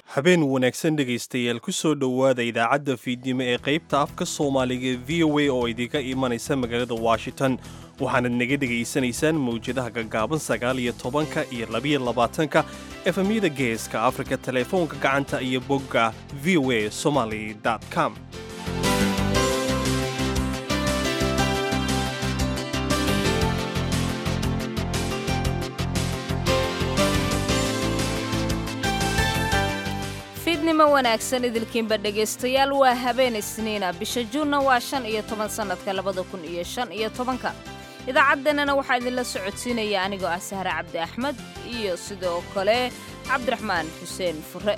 habeen wanaagsan dhegaystayaal ku soo dhowaada idaacadda fiidnimo ee qaybta afka soomaaliga v o a oo idinka imanaysa magaalada washington waxaanad naga dhegaysanaysaan mawjadaha gaggaaban sagaal iyo tobanka iyo labiyo labaatanka efemyada geeska afrika teleefoonka gacanta iyo bogga v o a somaly com fiidnimo wanaagsan idilkiinba dhegaystayaal waa habeen isniina bisha juunna waa shan iyo toban sannadka labada kun iyo shan iyo tobanka idaacaddeenana waxaa idinla socodsiinaya anigoo ah sahre cabdi axmed iyo sidoo kale cabdiraxmaan xuseen fure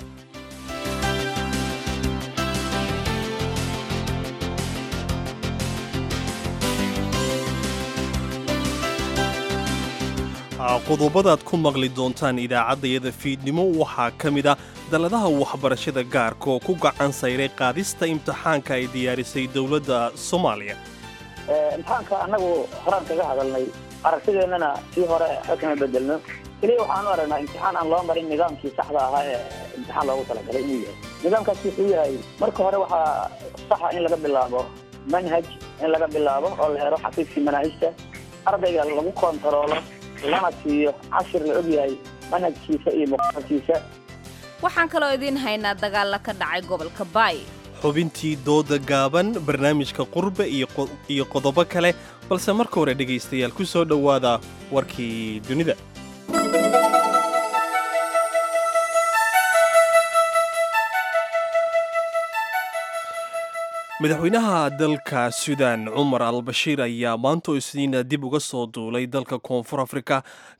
qodobadaad ku maqli doontaan idaacaddayada fiidnimo waxaa ka mid a dalladaha waxbarashada gaarka oo ku gacan sayray qaadista imtixaanka ay diyaarisay dowladda soomaaliya imtixaanka annagu horaan kaga hadalnay aragtideennana sii hore waxba kama bedelno keliya waxaanu aragnaa imtixaan aan loo marin nidaamkii saxda ahaa ee imtixaan loogu talagalay inuu yahay nidaamkaasi wuxuu yahay marka hore waxaa saxa in laga bilaabo manhaj in laga bilaabo oo la helo xafiiskii manaahijta ardayga lagu kontaroolo lana siiyo cashir la og yahay manhajkiisa iyo muqaalkiisa waxaan kaloo idiin haynaa dagaalla ka dhacay gobolka baay xubintii dooda gaaban barnaamijka qurbe iyo qodobo kale balse marka hore dhegaystayaal ku soo dhowaada warkii dunida madaxweynaha dalka sudan cumar al bashiir ayaa maantoo isniina dib uga soo duulay dalka koonfur afrika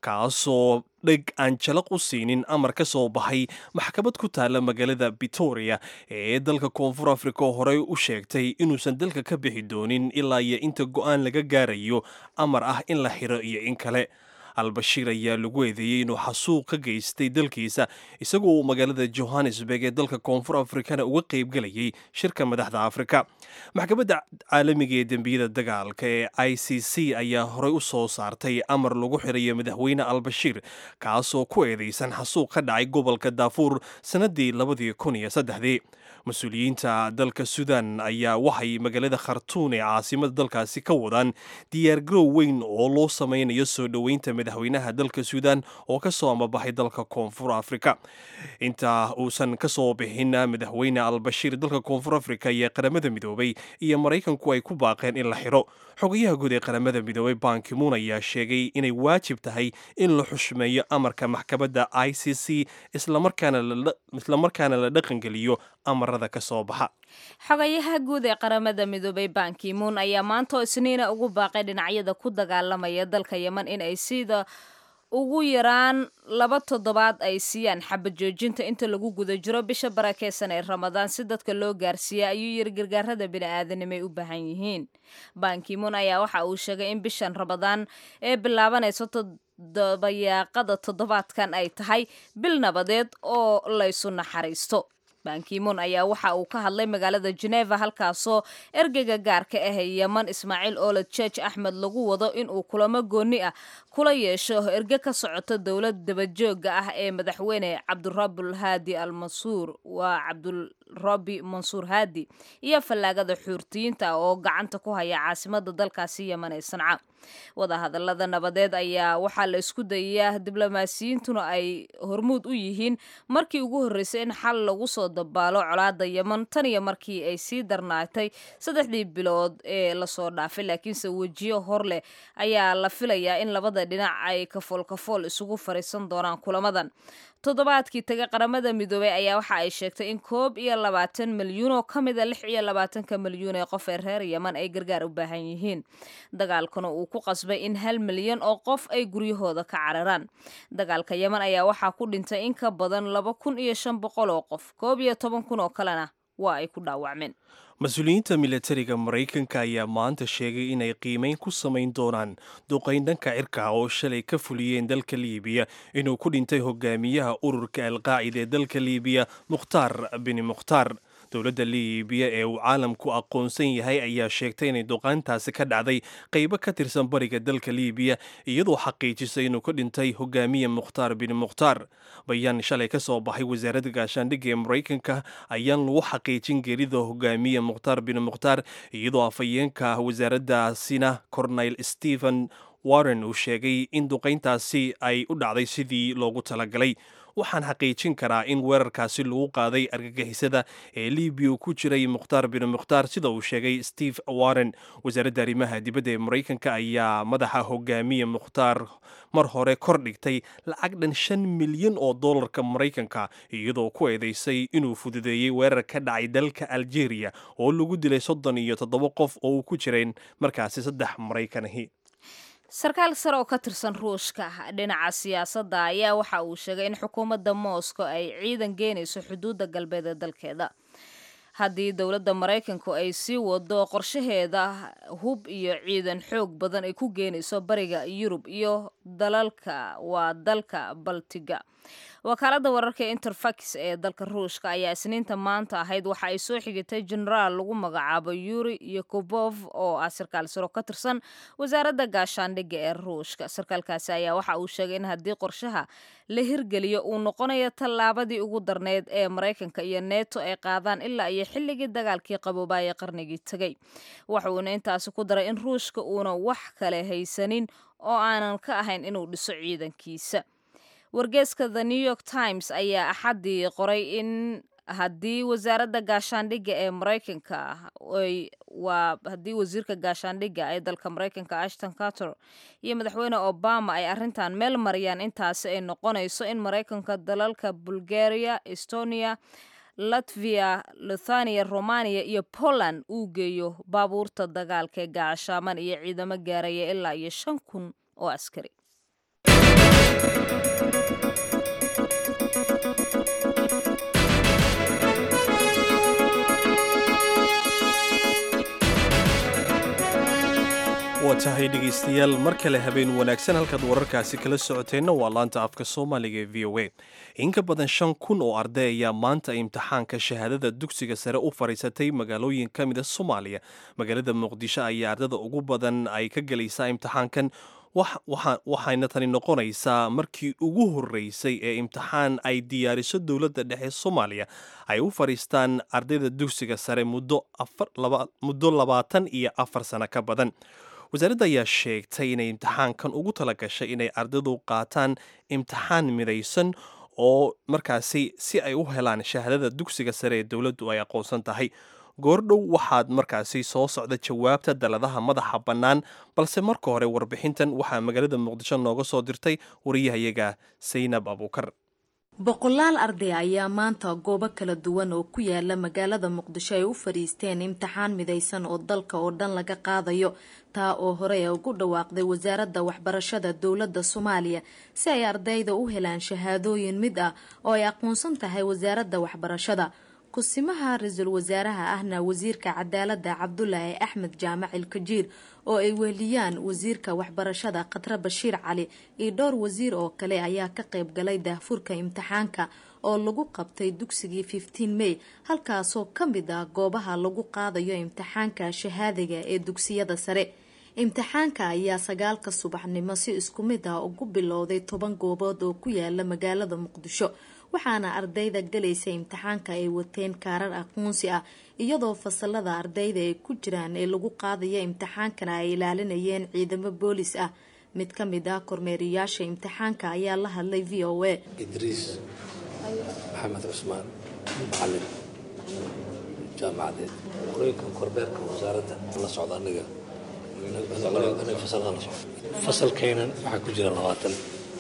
kaasoo dheg aan jalaq u siinin amar ka soo baxay maxkamad ku taalla magaalada bitoria ee dalka koonfur afrika oo horey u sheegtay inuusan dalka ka bixi doonin ilaa iyo inta go'aan laga gaarayo amar ah in la xiro iyo in kale al-bashiir ayaa lagu eedeeyey inuu xasuuq ka geystay dalkiisa isagoo uu magaalada johannesburg ee dalka koonfur afrikana uga qaybgelayay shirka madaxda afrika maxkamadda caalamiga ee dembiyada dagaalka ee i c c ayaa horey u soo saartay amar lagu xirayo madaxweyne al-bashiir kaasoo ku eedeysan xasuuq ka dhacay gobolka daafuur sannadii labadii kun iyo saddexdii mas-uuliyiinta dalka sudan ayaa waxay magaalada khartuun ee caasimada dalkaasi ka wadaan diyaargarow weyn oo loo samaynayo soo dhoweynta madaxweynaha dalka sudan oo ka soo amabaxay dalka koonfur afrika inta uusan ka soo bixin madaxweyne al-bashiir dalka koonfur afrika iyo qaramada midoobay iyo maraykanku ay ku baaqeen in la xiro xogayaha guud ee qaramada midoobay bankimuun ayaa sheegay inay waajib tahay in la xushmeeyo amarka maxkamadda i c c islamarkaana la dhaqangeliyo amarada ka soo baxa xogayaha guud ee qaramada midoobay bankimuun ayaa maantoo isniina ugu baaqay dhinacyada ku dagaalamaya dalka yeman in ay sida ugu yaraan laba toddobaad ay siiyaan xabad joojinta inta lagu guda jiro bisha barakeysan ee ramadaan si dadka loo gaarsiiya ayuu yiri gargaarada bini'aadanimay u baahan yihiin bankimuun ayaa waxa uu sheegay in bishan ramadaan ee bilaabanayso dabayaaqada toddobaadkan ay tahay bil nabadeed oo laysu naxariisto bankimuun ayaa waxa uu ka hadlay magaalada geneva halkaasoo ergeyga gaarka ah ee yeman ismaaciil oled george axmed lagu wado inuu kulamo gooni ah kula yeesho erge ka socoto dowlad dabajooga ah ee madaxweyne cabdurabul haadi al mansuur waa cabdurabi mansuur haadi iyo fallaagada xuurtiyiinta oo gacanta ku haya caasimada dalkaasi yeman ee sanca wadahadalada nabadeed ayaa waxaa la isku dayayaa diblomaasiyiintuna ay hormuud u yihiin markii ugu horreysay in xal lagu soo dabaalo colaada yeman tan iyo markii ay sii darnaatay saddexdii bilood ee lasoo dhaafay laakiinse wejiyo hor leh ayaa la filayaa in labada dhinac ay kafool kafool isugu fariisan doonaan kulamadan toddobaadkii taga qaramada midoobey ayaa waxa ay sheegtay in koob iyo labaatan milyuun oo ka mida lix iyo labaatanka milyuun ee qof ee reer yeman ay gargaar u baahan yihiin dagaalkuna uu ku qasbay in hal milyan oo qof ay guryahooda ka cararaan dagaalka yeman ayaa waxaa ku dhintay in ka badan laba kun iyo shan boqol oo qof koob iyo toban kun oo kalena waa ay ku dhaawacmeen mas-uuliyiinta milatariga maraykanka ayaa maanta sheegay inay qiimayn ku samayn doonaan duqayn dhanka cirka oo shalay ka fuliyeen dalka liibiya inuu ku dhintay hogaamiyaha ururka alqaacida ee dalka liibiya mukhtaar bini mukhtaar dowladda liibiya ee uu caalamku aqoonsan yahay ayaa sheegtay inay duqaantaasi ka dhacday qaybo ka tirsan bariga dalka liibiya iyadoo xaqiijisay inuu ka dhintay hogaamiye mukhtaar bin mukhtaar bayaan shalay ka soo baxay wasaaradda gaashaandhigga ee maraykanka ayaan lagu xaqiijin geerida hogaamiye mukhtaar bin mukhtaar iyadoo afhayeenka wasaaraddaasina corneyl stephen warren uu sheegay in duqayntaasi ay u dhacday sidii loogu talagalay waxaan xaqiijin karaa in weerarkaasi lagu qaaday argagixisada ee libiya ku jiray mukhtaar bin mukhtaar sida uu sheegay steve warren wasaaradda arrimaha dibadda ee maraykanka ayaa madaxa hogaamiye mukhtaar mar hore kor dhigtay lacag dhan shan milyan oo dollarka maraykanka iyadoo ku eedeysay inuu fududeeyey weerar ka dhacay dalka algeria oo lagu dilay soddon iyo toddoba qof oo uu ku jireen markaasi saddex maraykanahi sarkaal sare oo ka tirsan ruushka dhinaca siyaasadda ayaa waxa uu sheegay in xukuumadda moscow ay ciidan geenayso xuduudda galbeed ee dalkeeda haddii dowladda maraykanku ay sii wado qorshaheeda hub iyo ciidan xoog badan ay ku geenayso bariga yurub iyo dalalka waa dalka baltiga wakaaladda wararka interfax ee dalka ruushka ayaa isniinta maanta ahayd waxa ay soo xigitay genaraal lagu magacaabo yuri yokobof oo ah sarkaal saro ka tirsan wasaaradda gaashaandhigga ee ruushka sarkaalkaasi ayaa waxa uu sheegay in haddii qorshaha la hirgeliyo uu noqonayo tallaabadii ugu darneyd ee maraykanka iyo neto ay qaadaan ilaa iyo xilligii dagaalkii qaboobaaye qarnigii tegay waxuuna intaasi ku daray in ruushka uuna wax kale haysanin oo aanan ka ahayn inuu dhiso ciidankiisa wargeeska the new york times ayaa axaddii qoray in haddii wasaaradda gaashaandhigga ee maraykanka waa haddii wasiirka gaashaandhigga ee dalka maraykanka ashton carter iyo madaxweyne obama ay arrintan meel mariyaan intaasi ay noqonayso in maraykanka dalalka bulgaria estonia latvia luthania romania iyo poland uu geeyo baabuurta dagaalka ee gaashaaman iyo ciidamo gaaraya ilaa iyo shan kun oo askari waa tahay dhegaystayaal mar kale habeen wanaagsan halkaad wararkaasi kala socoteenna waa laanta afka soomaaliga ee v o a in ka badan shan kun oo arday ayaa maanta imtixaanka shahaadada dugsiga sare u fadhiisatay magaalooyin ka mida soomaaliya magaalada muqdisho ayaa ardada ugu badan ay ka gelaysaa imtixaankan waxayna tani noqonaysaa markii ugu horreysay ee imtixaan ay diyaariso dowladda dhexe soomaaliya ay u fadhiistaan ardayda dugsiga sare muddo labaatan iyo afar sano ka badan wasaaradda ayaa sheegtay inay imtixaankan ugu tala gashay inay ardaydu qaataan imtixaan midaysan oo markaasi si ay u helaan shahaadada dugsiga sare ee dowladdu ay aqoonsan tahay goordhow waxaad markaasi soo socda jawaabta daladaha madaxa bannaan balse marka hore warbixintan waxaa magaalada muqdisho nooga soo dirtay wariyahayaga saynab abuukar boqolaal arday ayaa maanta goobo kala duwan oo ku yaala magaalada muqdisho ay u fadhiisteen imtixaan midaysan oo dalka oo dhan laga qaadayo taa oo horey ugu dhawaaqday wasaaradda waxbarashada dowladda soomaaliya si ay ardayda u helaan shahaadooyin mid ah oo ay aqoonsan tahay wasaaradda waxbarashada kusimaha ra-iisul wasaaraha ahna wasiirka cadaaladda cabdulaahi axmed jaamac ilkajiir oo ay weheliyaan wasiirka waxbarashada khatre bashiir cali iyo dhowr wasiir oo kale ayaa ka qayb galay daahfurka imtixaanka oo lagu qabtay dugsigii fifteen may halkaasoo ka mid ah goobaha lagu qaadayo imtixaanka shahaadiga ee dugsiyada sare imtixaanka ayaa sagaalka subaxnimo si isku mid ah ugu bilowday toban goobood oo ku yaala magaalada muqdisho waxaana ardayda galaysa imtixaanka ay wateen kaarar aqoonsi ah iyadoo fasalada ardayda ay ku jiraan ee lagu qaadaya imtixaankana ay ilaalinayeen ciidamo boolis ah mid ka mid ah kormeeriyaasha imtixaanka ayaa la hadlay v o a idriis maxamed cusmaan macalin jaamacadeed qorooyinka korbeerka wasaaradda la socda aniga fasalada la socda fasalkaynan waxaa ku jira labaatan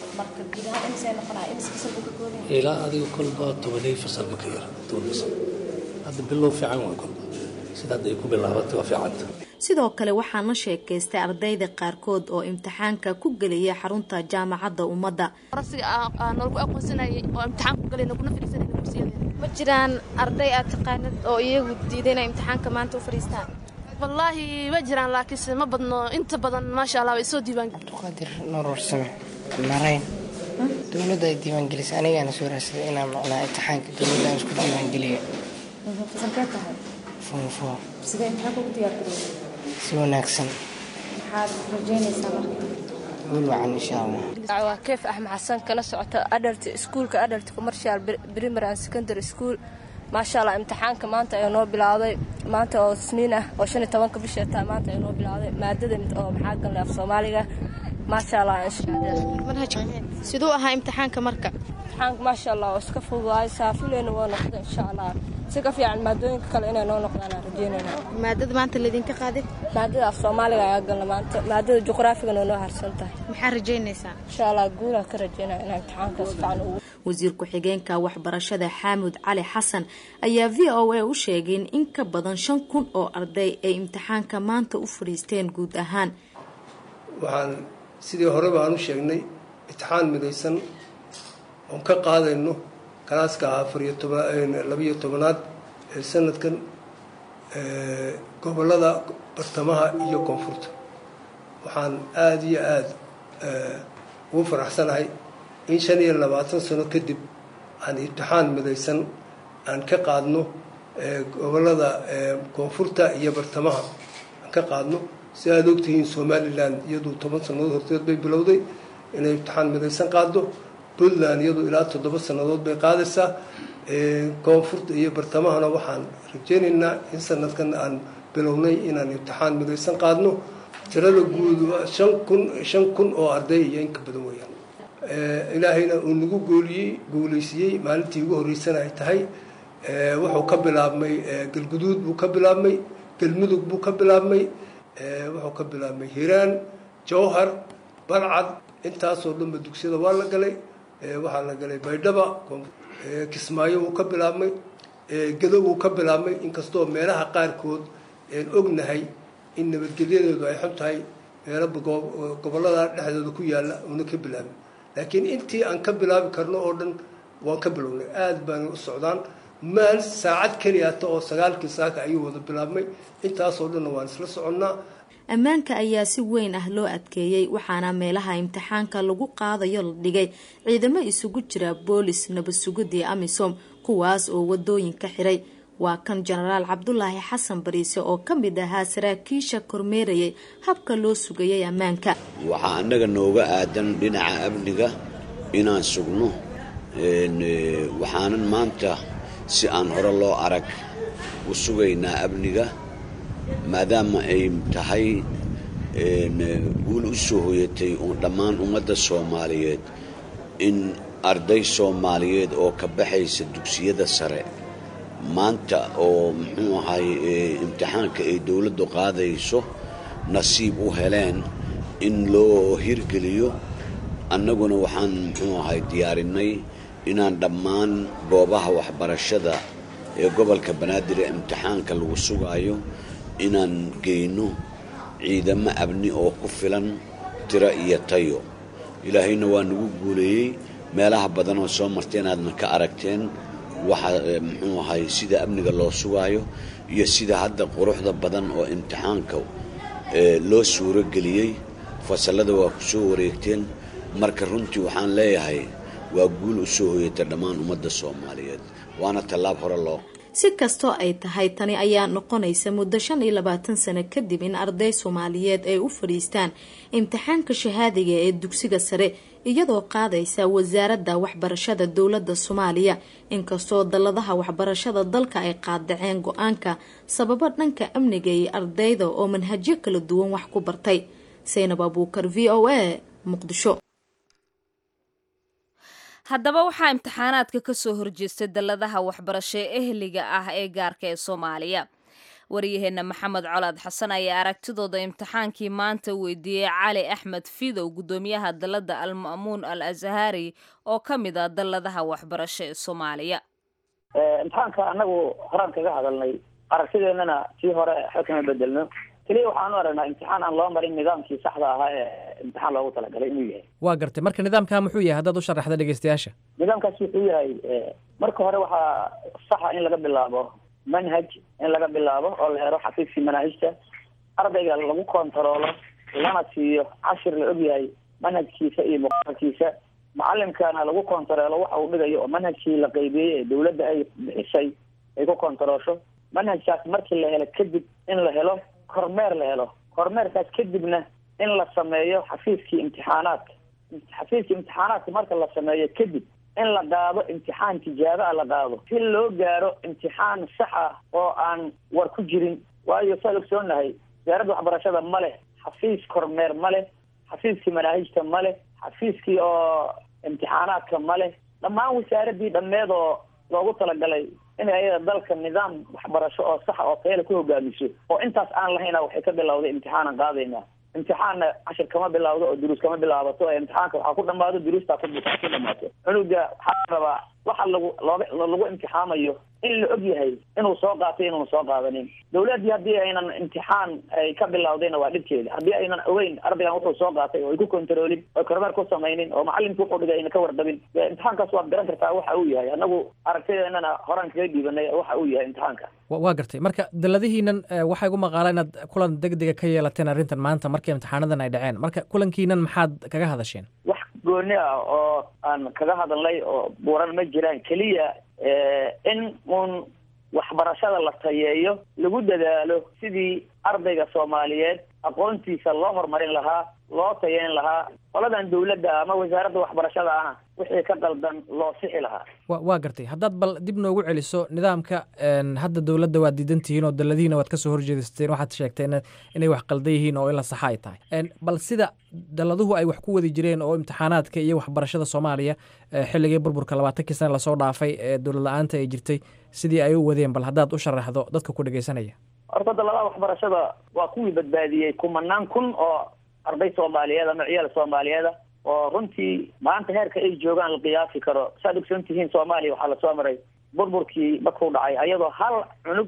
ilaa adiga kolba tobanay fasal maka yar toban fasal hadda bilow fiican waa kolba sida hadda ay ku bilaabatay waa fiicanta sidoo kale waxaan la sheekaystay ardayda qaarkood oo imtixaanka ku gelaya xarunta jaamacadda ummadda noolgu aqoonsanayay oo imtixaan ku galayna kuna fadhiisanayna dugsiyadeena ma jiraan arday aad taqaanid oo iyagu diiday inay imtixaanka maanta u fadhiistaan wallaahi ma jiraan laakiinse ma badno inta badan maasha allah way soo diiwaan abduqaadir nurursame marayn dowladda ay diiwaangelisay anigaana soo raadsaday inaan macnaa imtixaanka dowladda aan isku diiwaangeliyo fasalkee tahay foofo sidee imtixaanka ugu diyaargarowday si wanaagsan maxaad rajeynaysaa marka guul wacan insha allah waa keef axmed xasan kala socota adalt iskuulka adalt commercial primary and secondary school maasha allah imtixaanka maanta ayuu noo bilowday maanta oo isniin ah oo shan iyo tobanka bisha taa maanta ayuu noo bilowday maadada oo maxaa galnay af soomaaliga maasha allah manhaj siduu ahaa imtixaanka marka imtixaanka maasha allah oo iska fududaay saafileyna waa noqda insha allah si ka fiican maadooyinka kale inay noo noqdaan aan rajeynayna maadada maanta laydinka qaaday maadada af soomaaliga ayaa galna maanta maadada juqraafigana noo harsan tahay maxaa rajeynaysaa insha allah guulaan ka rajeynaya inaan imtixaanka si fiican ugu wasiir ku-xigeenka waxbarashada xaamud cali xasan ayaa v o a u sheegay in in ka badan shan kun oo arday ay imtixaanka maanta u fadhiisteen guud ahaan waxaan sidii horeba aan u sheegnay imtixaan midaysan oon ka qaadayno kalaaska afariyo tobanlabiyo tobanaad ee sanadkan gobolada bartamaha iyo koonfurta waxaan aada iyo aada ugu faraxsanahay in shan iyo labaatan sano kadib aan imtixaan midaysan aan ka qaadno gobolada koonfurta iyo bartamaha aan ka qaadno si aada ogtihiin somalilan iyadu toban sannadood horteed bay bilowday inay imtixaan midaysan qaaddo puntland iyadu ilaa toddoba sannadood bay qaadaysaa koonfurta iyo bartamahana waxaan rajeynaynaa in sanadkan aan bilownay inaan imtixaan midaysan qaadno tirada guud shan kun shan kun oo arday iyo inka badan weeyaan ilaahayna uu nagu gooliyey guulaysiiyey maalintii ugu horreysana ay tahay wuxuu ka bilaabmay galguduud buu ka bilaabmay galmudug buu ka bilaabmay wuxuu ka bilaabmay hiiraan jowhar balcad intaasoo dhanba dugsiyada waa la galay waxaa la galay baydhaba kismaayo wuu ka bilaabmay gado wuu ka bilaabmay inkastoo meelaha qaarkood een ognahay in nabadgelyadeedu ay xun tahay meelo gobollada dhexdooda ku yaalla una ka bilaabin laakiin intii aan ka bilaabi karno oo dhan waan ka bilownay aada baana u socdaan maal saacad keliyata oo sagaalkii saaka ayuu wada bilaabmay intaasoo dhanna waan isla soconnaa ammaanka ayaa si weyn ah loo adkeeyey waxaana meelaha imtixaanka lagu qaadayo la dhigay ciidamo isugu jira boolis nabad sugidii amisom kuwaas oo wadooyinka xiray waa kan jenaraal cabdulaahi xasan bariise oo ka mid ahaa saraakiisha kormeerayay habka loo sugayay ammaanka waxaa annaga nooga aadan dhinaca amniga inaan sugno waxaanan maanta si aan hore loo arag u sugaynaa amniga maadaama ay tahay guul u soo hoyatay dhammaan ummadda soomaaliyeed in arday soomaaliyeed oo ka baxaysa dugsiyada sare maanta oo muxuu ahay imtixaanka ay dowladdu qaadayso nasiib u heleen in loo hirgeliyo annaguna waxaan muxuu ahay diyaarinay inaan dhammaan goobaha waxbarashada ee gobolka banaadir ee imtixaanka lagu sugaayo inaan geyno ciidamo abni oo ku filan tiro iyo tayo ilaahayna waa nagu guuleeyey meelaha badan oo soo martay inaadna ka aragteen waxa muxuu ahay sida amniga loo sugaayo iyo sida hadda quruxda badan oo imtixaanka loo suuro geliyey fasallada waa ku soo wareegteen marka runtii waxaan leeyahay waa guul u soo hoyata dhammaan ummadda soomaaliyeed waana tallaab hore loo si kastoo ay tahay tani ayaa noqonaysa muddo shan iyo labaatan sano kadib in arday soomaaliyeed ay u fadhiistaan imtixaanka shahaadiga ee dugsiga sare iyadoo qaadaysa wasaaradda waxbarashada dowladda soomaaliya inkastoo dalladaha waxbarashada dalka ay qaadaceen go-aanka sababo dhanka amniga iyo ardayda oo manhajyo kala duwan wax ku bartay saynab abuukar v o a muqdisho haddaba waxaa imtixaanaadka ka soo horjeestay dalladaha waxbarasho ee ehliga ah ee gaarka ee soomaaliya waryaheena maxamed colaad xasan ayaa aragtidooda imtixaankii maanta weydiiyey cali axmed fidow guddoomiyaha dalladda alma'muun al azhari oo ka mid ah dalladaha waxbarasho ee soomaaliya imtixaanka annagu horaan kaga hadalnay aragtideennana sii hore xo kama bedelno keliya waxaan u aragnaa imtixaan aan loo marin nidaamkii saxda ahaa ee imtixaan loogu talagalay inuu yahay waa gartay marka nidaamkaa muxuu yahay haddaad u sharaxda dhegeystayaasha nidaamkaas wuxuu yahay marka hore waxaa saxa in laga bilaabo manhaj in laga bilaabo oo la helo xafiiskii manaahijta ardayga lagu kontaroolo lana siiyo cashir la ogyahay manhajkiisa iyo muqaalkiisa macalimkana lagu kontaroolo waxa uu dhigayo oo manhajkii la qeybiyey ee dawladda ay bixisay ay ku kontaroosho manhajkaas markii la helo kadib in la helo kormeer la helo kormeerkaas kadibna in la sameeyo xafiiskii imtixaanaadka xafiiskii imtixaanaadka marka la sameeyo kadib in la qaado imtixaan tijaabo ah la qaado si loo gaaro imtixaan sax ah oo aan war ku jirin waayo saad ogsoonahay wasaaradda waxbarashada ma leh xafiis kormeer ma leh xafiiskii manaahijta ma leh xafiiskii oo imtixaanaadka ma leh dhammaan wasaaradii dhammeed oo loogu talagalay inay ayada dalka nidaam waxbarasho oo saxa oo tayale ku hogaamiso oo intaas aan lahayna waxay ka bilowday imtixaanan qaadaynaa imtixaanna cashir kama bilawdo oo duruus kama bilaabato ee imtixaanka waxaa ku dhamaado duruustaa ku ku dhamaato cunuga waxaa rabaa waxa lagu looga lagu imtixaamayo in la og yahay inuu soo qaatay inuuna soo qaadanin dawladdii haddii aynan imtixaan ay ka bilawdayna waa dhibkeeda haddii aynan ogeyn ardaygan wuxuu soo qaatay oo ay ku kontaroolin oo kormeer ku samaynin oo macalinku wuxuu dhigay ayna ka wardabin dee imtixaankaas waad garan kartaa waxa uu yahay annagu aragtideennana horaan kaga dhiibanay waxa uu yahay imtixaanka waa gartay marka daladihiinan waxaa igu maqaala inaad kulan deg dega ka yeelateen arrintan maanta markii imtixaanadan ay dhaceen marka kulankiinan maxaad kaga hadasheen wax gooni ah oo aan kaga hadalnay oo buuran ma jiraan keliya in uun waxbarashada la tayeeyo lagu dadaalo sidii ardayga soomaaliyeed aqoontiisa loo horumarin lahaa loo tayeyn lahaa qoladan dawladda ama wasaaradda waxbarashada ahna wixii ka qaldan loo sixi lahaa wa waa gartay haddaad bal dib noogu celiso nidaamka hadda dowladda waad diidan tihiin oo daladihiina waad kasoo horjeedisteen waxaad sheegteen inay wax qaldan yihiin oo in la saxa ay tahay bal sida daladuhu ay wax ku wadi jireen oo imtixaanaadka iyo waxbarashada soomaaliya xilligii burburka labaatankii sana lasoo dhaafay ee dowlad la-aanta ay jirtay sidii ay u wadeen bal haddaad u sharaxdo dadka ku dhegeysanaya horta daladaha waxbarashada waa kuwii badbaadiyey kumanaan kun oo arday soomaaliyeed ama ciyaal soomaaliyeeda oo runtii maanta heerka ay joogaan la qiyaasi karo saad ogsoon tihiin soomaaliya waxaa lasoo maray burburkii markuu dhacay ayadoo hal cunug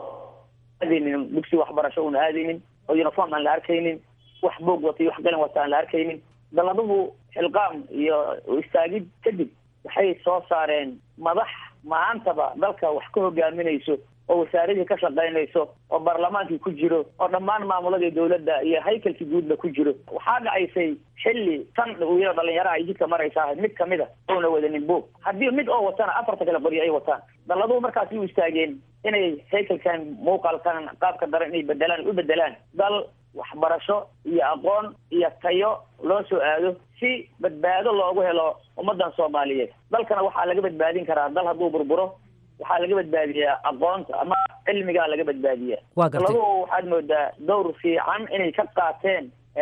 aadaynin dugsi waxbarasho una aadaynin oo uniform aan la arkaynin wax boog wata iyo wax galan wata aan la arkaynin daladuhu xilqaam iyo istaagid kadib waxay soo saareen madax maantaba dalka wax ka hogaaminayso oo wasaaradii ka shaqaynayso oo baarlamaankii ku jiro oo dhammaan maamuladii dawladda iyo haykalkii guudba ku jiro waxaa dhacaysay xilli tan wiilo dhalinyaraha ay jidka maraysaa mid kamid a oona wadanin boog haddii mid oo watana afarta kale qoryo ay wataan dalladuhu markaasi u istaageen inay haykalkan muuqaalkan qaabka daran inay bedelaan u bedelaan dal waxbarasho iyo aqoon iyo tayo loo soo aado si badbaado loogu helo ummadan soomaaliyeed dalkana waxaa laga badbaadin karaa dal hadduu burburo waxaa laga badbaadiyaa aqoonta ama cilmigaa laga badbaadiyaa Waa gartay. labaduba waxaad moodaa dowr fiican inay ka qaateen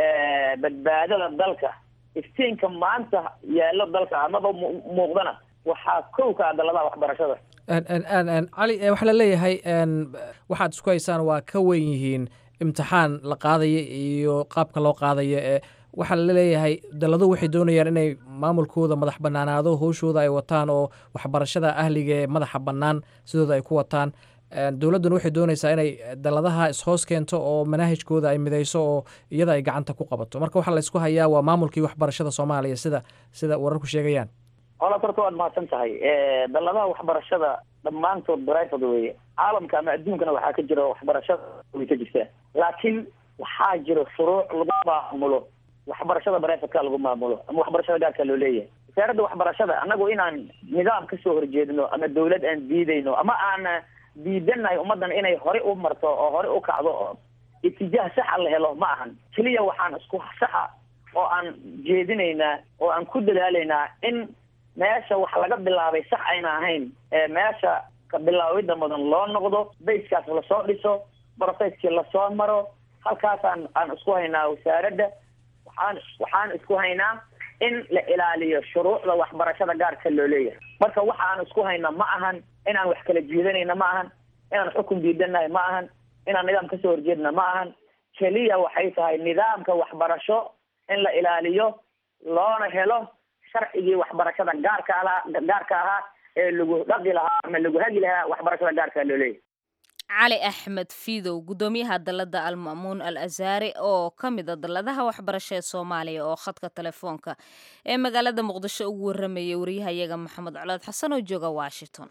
badbaadada dalka iftiinka maanta yaallo dalka amaba mu- muuqdana waxaa kow ka ah daladaha waxbarashada Een, een, een, een, cali eh, waxaa la leeyahay een, waxaad isku haysaan waa ka weyn yihiin imtixaan la qaadaya iyo qaabka loo qaadaya ee waxaa la leeyahay daladuhu waxay doonayaan inay maamulkooda madax banaanaado howshooda ay wataan oo waxbarashada ahliga ee madaxa bannaan sidooda ay ku wataan Een, dowladduna waxay doonaysaa inay daladaha ishoos keento oo manaahijkooda ay midayso oo iyada ay gacanta ku qabato marka waxaa la isku hayaa waa maamulkii waxbarashada soomaaliya sida sida wararku sheegayaan hola horta waad mahadsan tahay daladaha waxbarashada dhammaantood private weeye caalamka ama adduunkana waxaa ka jira waxbarashada way ka jirtaa laakiin waxaa jira shuruuc lagu maamulo waxbarashada privateka lagu maamulo ama waxbarashada gaarka loo leeyahay wasaaradda waxbarashada annagu inaan nidaam kasoo horjeedno ama dawlad aan diidayno ama aan diidanahay ummadan inay hore u marto oo hore u kacdo oo itijaah saxa la helo ma ahan keliya waxaan isku saxa oo aan jeedinaynaa oo aan ku dadaalaynaa in meesha wax laga bilaabay sax ayna ahayn ee meesha ka bilaawida mudan loo noqdo bayskaas lasoo dhiso brofeskii lasoo maro halkaasaan aan isku haynaa wasaaradda waxaan waxaan isku haynaa in la ilaaliyo shuruucda waxbarashada gaarka loo leeyahay marka waxa aan isku hayna ma ahan inaan wax kala jiidanayna ma ahan inaan xukun diidanahay ma ahan inaan nidaam kasoo horjeedna ma ahan keliya waxay tahay nidaamka waxbarasho in la ilaaliyo loona helo sharcigii waxbarashada gaarka ahaa gaarka ahaa ee lagu dhaqi lahaa ama lagu hagi lahaa waxbarashada gaarka loo leeyahay cali axmed fiidow guddoomiyaha dalladda alma'muun al asaari oo ka mida dalladaha waxbarasho ee soomaaliya oo khadka telefoonka ee magaalada muqdisho ugu warramayay wariyahayaga maxamed colood xasan oo jooga washington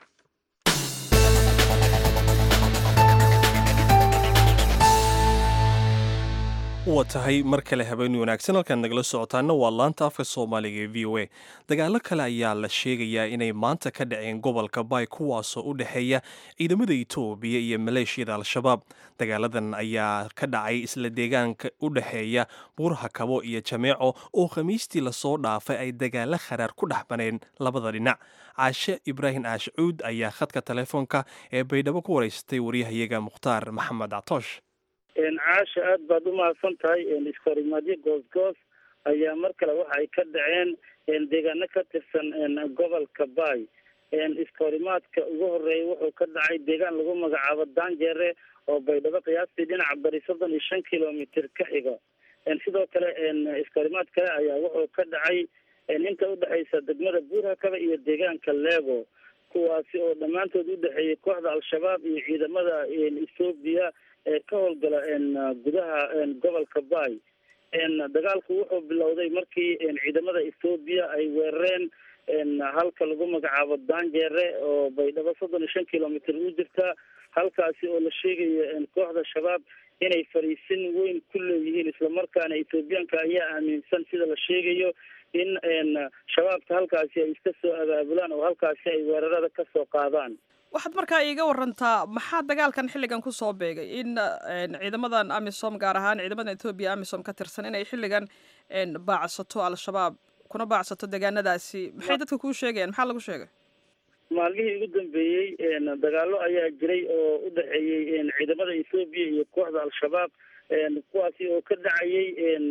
waa tahay mar kale habeen wanaagsan halkaan nagala socotaana waa laanta afka soomaaliga ee v o a dagaalo kale ayaa la sheegayaa inay maanta ka dhaceen gobolka baay kuwaasoo u dhexeeya ciidamada itoobiya iyo maleeshiyada al-shabaab dagaaladan ayaa ka dhacay isla deegaanka u dhexeeya buuraha kabo iyo jameeco oo khamiistii lasoo dhaafay ay dagaalo kharaar ku dhex baneen labada dhinac caashe ibraahim aashcuud ayaa khadka telefoonka ee baydhabo ku wareysatay waryahayaga mukhtaar maxamed catoosh caasha aada baad u mahadsan tahay iskahorimaadyo goosgoos ayaa mar kale waxa ay ka dhaceen deegaano ka tirsan gobolka baay iskahorimaadka ugu horeeya wuxuu ka dhacay deegaan lagu magacaabo danjere oo baydhabo qiyaastii dhinaca bari soddon iyo shan kilomitr ka xigo sidoo kale iskahorimaad kale ayaa wuxuu ka dhacay inta udhexaysa degmada buurhakaba iyo deegaanka lego kuwaasi oo dhammaantood udhexeeyay kooxda al-shabaab iyo ciidamada ethoobiya ee ka howlgala gudaha gobolka baay dagaalku wuxuu bilowday markii ciidamada ethoobiya ay weerareen halka lagu magacaabo danjere oo baydhabo soddon iyo shan kilomitr u jirta halkaasi oo la sheegayo kooxda shabaab inay fariisin weyn ku leeyihiin islamarkaana ethoobiyaanka ayaa aaminsan sida la sheegayo in shabaabka halkaasi ay iska soo abaabulaan oo halkaasi ay weerarada ka soo qaadaan waxaad markaa iiga warantaa maxaa dagaalkan xilligan kusoo beegay in ciidamadan amisom gaar ahaan ciidamadan ethoobiya amisom ka tirsan inay xilligan baacsato al-shabaab kuna baacsato deegaanadaasi maxay dadka kuu sheegayaan maxaa lagu sheegay maalmihii ugu dambeeyey dagaalo ayaa jiray oo u dhexeeyey ciidamada ethoobiya iyo kooxda al-shabaab kuwaasi oo ka dhacayay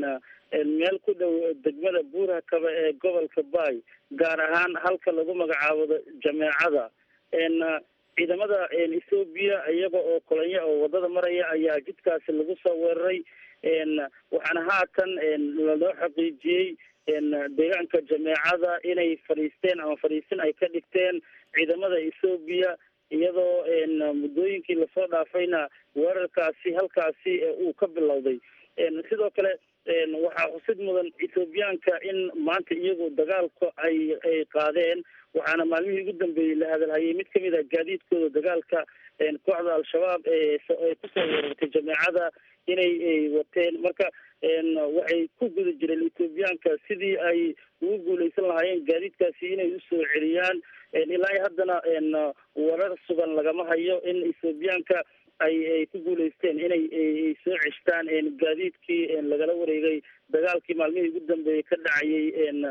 meel ku dhow degmada buurhakaba ee gobolka baay gaar ahaan halka lagu magacaabo jameecada ciidamada ethoobiya iyaga oo kolonyo oo wadada maraya ayaa jidkaasi lagu soo weeraray waxaana haatan lanoo xaqiijiyey deegaanka jameecada inay fadhiisteen ama fadhiisin ay ka dhigteen ciidamada ethoobiya iyadoo muddooyinkii lasoo dhaafayna weerarkaasi halkaasi uu ka bilowday sidoo kale waxaa xusid mudan ethoobiyaanka in maanta iyagu dagaalka ay ay qaadeen waxaana maalmihii ugu dambeeyey la hadalhayay mid kamid a gaadiidkooda dagaalka kooxda al-shabaab ee kusoo weerartay jameecada inay wateen marka waxay ku guda jireen ethoobiyaanka sidii ay ugu guuleysan lahaayeen gaadiidkaasi inay usoo celiyaan ilaa iyo haddana warar sugan lagama hayo in ethoobiyaanka ay ay ku guuleysteen inay soo ceshtaan gaadiidkii lagala wareegay dagaalkii maalmihii ugu dambeeyey ka dhacayay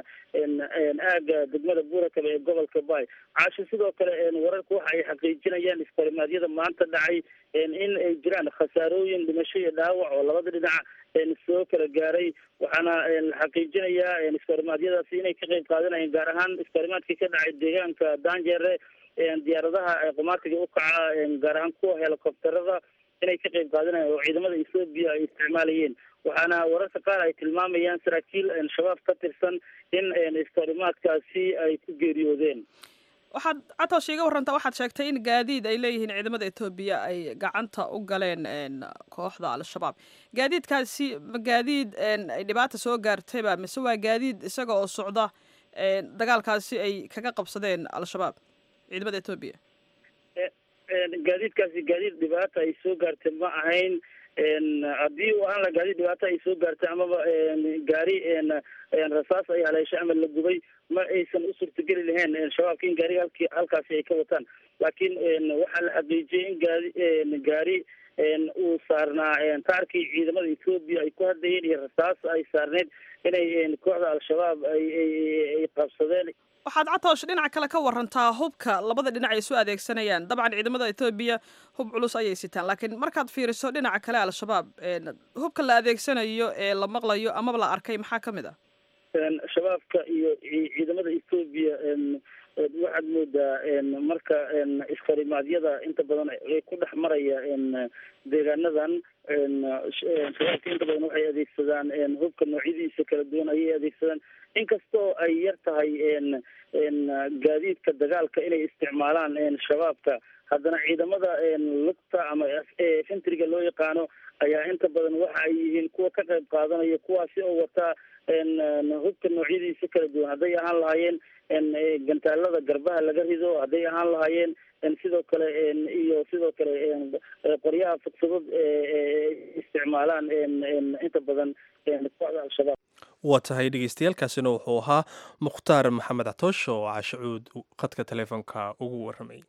aaga degmada buurakaba ee gobolka baay caasho sidoo kale wararku waxa ay xaqiijinayaan iskahorimadyada maanta dhacay in ay jiraan khasaarooyin dhimasho iyo dhaawac oo labada dhinac soo kala gaaray waxaana la xaqiijinayaa iskahorimadyadaasi inay ka qeyb qaadanayeen gaar ahaan iskahorimaadkii ka dhacay deegaanka danjere diyaaradaha qumaatiga ukaca gaar ahaan kuwa helicopterada inay ka qeyb qaadanayeen oo ciidamada ethoobiya ay isticmaalayeen waxaana wararka qaar ay tilmaamayaan saraakiil shabaab ka tirsan in iskahorimaadkaasi ay ku geeriyoodeen waxaad catoosh iiga warantaa waxaad sheegtay in gaadiid ay leeyihiin ciidamada etoobiya ay gacanta u galeen kooxda al-shabaab gaadiidkaasi ma gaadiid ay dhibaata soo gaartayba mise waa gaadiid isaga oo socda dagaalkaasi ay kaga qabsadeen al-shabaab ciidamada etoobiya gaadiidkaasi gaadiid dhibaata ay soo gaartay ma ahayn haddii u ahaan la gaadiid dhibaata ay soo gaartay amaba gaari rasaas ay haleeshay ama la gubay ma aysan u suurtageli lahayn shabaabka in gaariga halki halkaasi ay ka wataan laakiin waxaa la xaqiijiyey in gaari gaari uu saarnaa taarkii ciidamada ethoobiya ay ku hadlayeen iyo rasaas ay saarneyd inay kooxda al-shabaab ay ay qabsadeen waxaad catoosh dhinaca kale ka warantaa hubka labada dhinac ay isu adeegsanayaan dabcan ciidamada etoobiya hub culus ayay sitaan laakiin markaad fiiriso dhinaca kale al-shabaab hubka la adeegsanayo ee la maqlayo amaba la arkay maxaa ka mid ah shabaabka iyo ciidamada etoobiya waxaad moodaa marka iskahorimadyada inta badan ku dhex maraya deegaanadan shabaabka inta badan waxay adeegsadaan hubka noocyadiisa kala duwan ayay adeegsadaan inkastoo ay yar tahay gaadiidka dagaalka inay isticmaalaan shabaabka haddana ciidamada lugta ama fintriga loo yaqaano ayaa inta badan waxa ay yihiin kuwa ka qayb qaadanaya kuwaasi oo wataa hubka noocyadiisa kala duwan hadday ahaan lahaayeen gantaalada garbaha laga rido hadday ahaan lahaayeen sidoo kale iyo sidoo kale qoryaha fudfudud isticmaalaan inta badan kooxda al-shabaab waa tahay dhegeystayaaalkaasina wuxuu ahaa mukhtaar maxamed catoosh oo caashacuud khadka teleefonka ugu warramay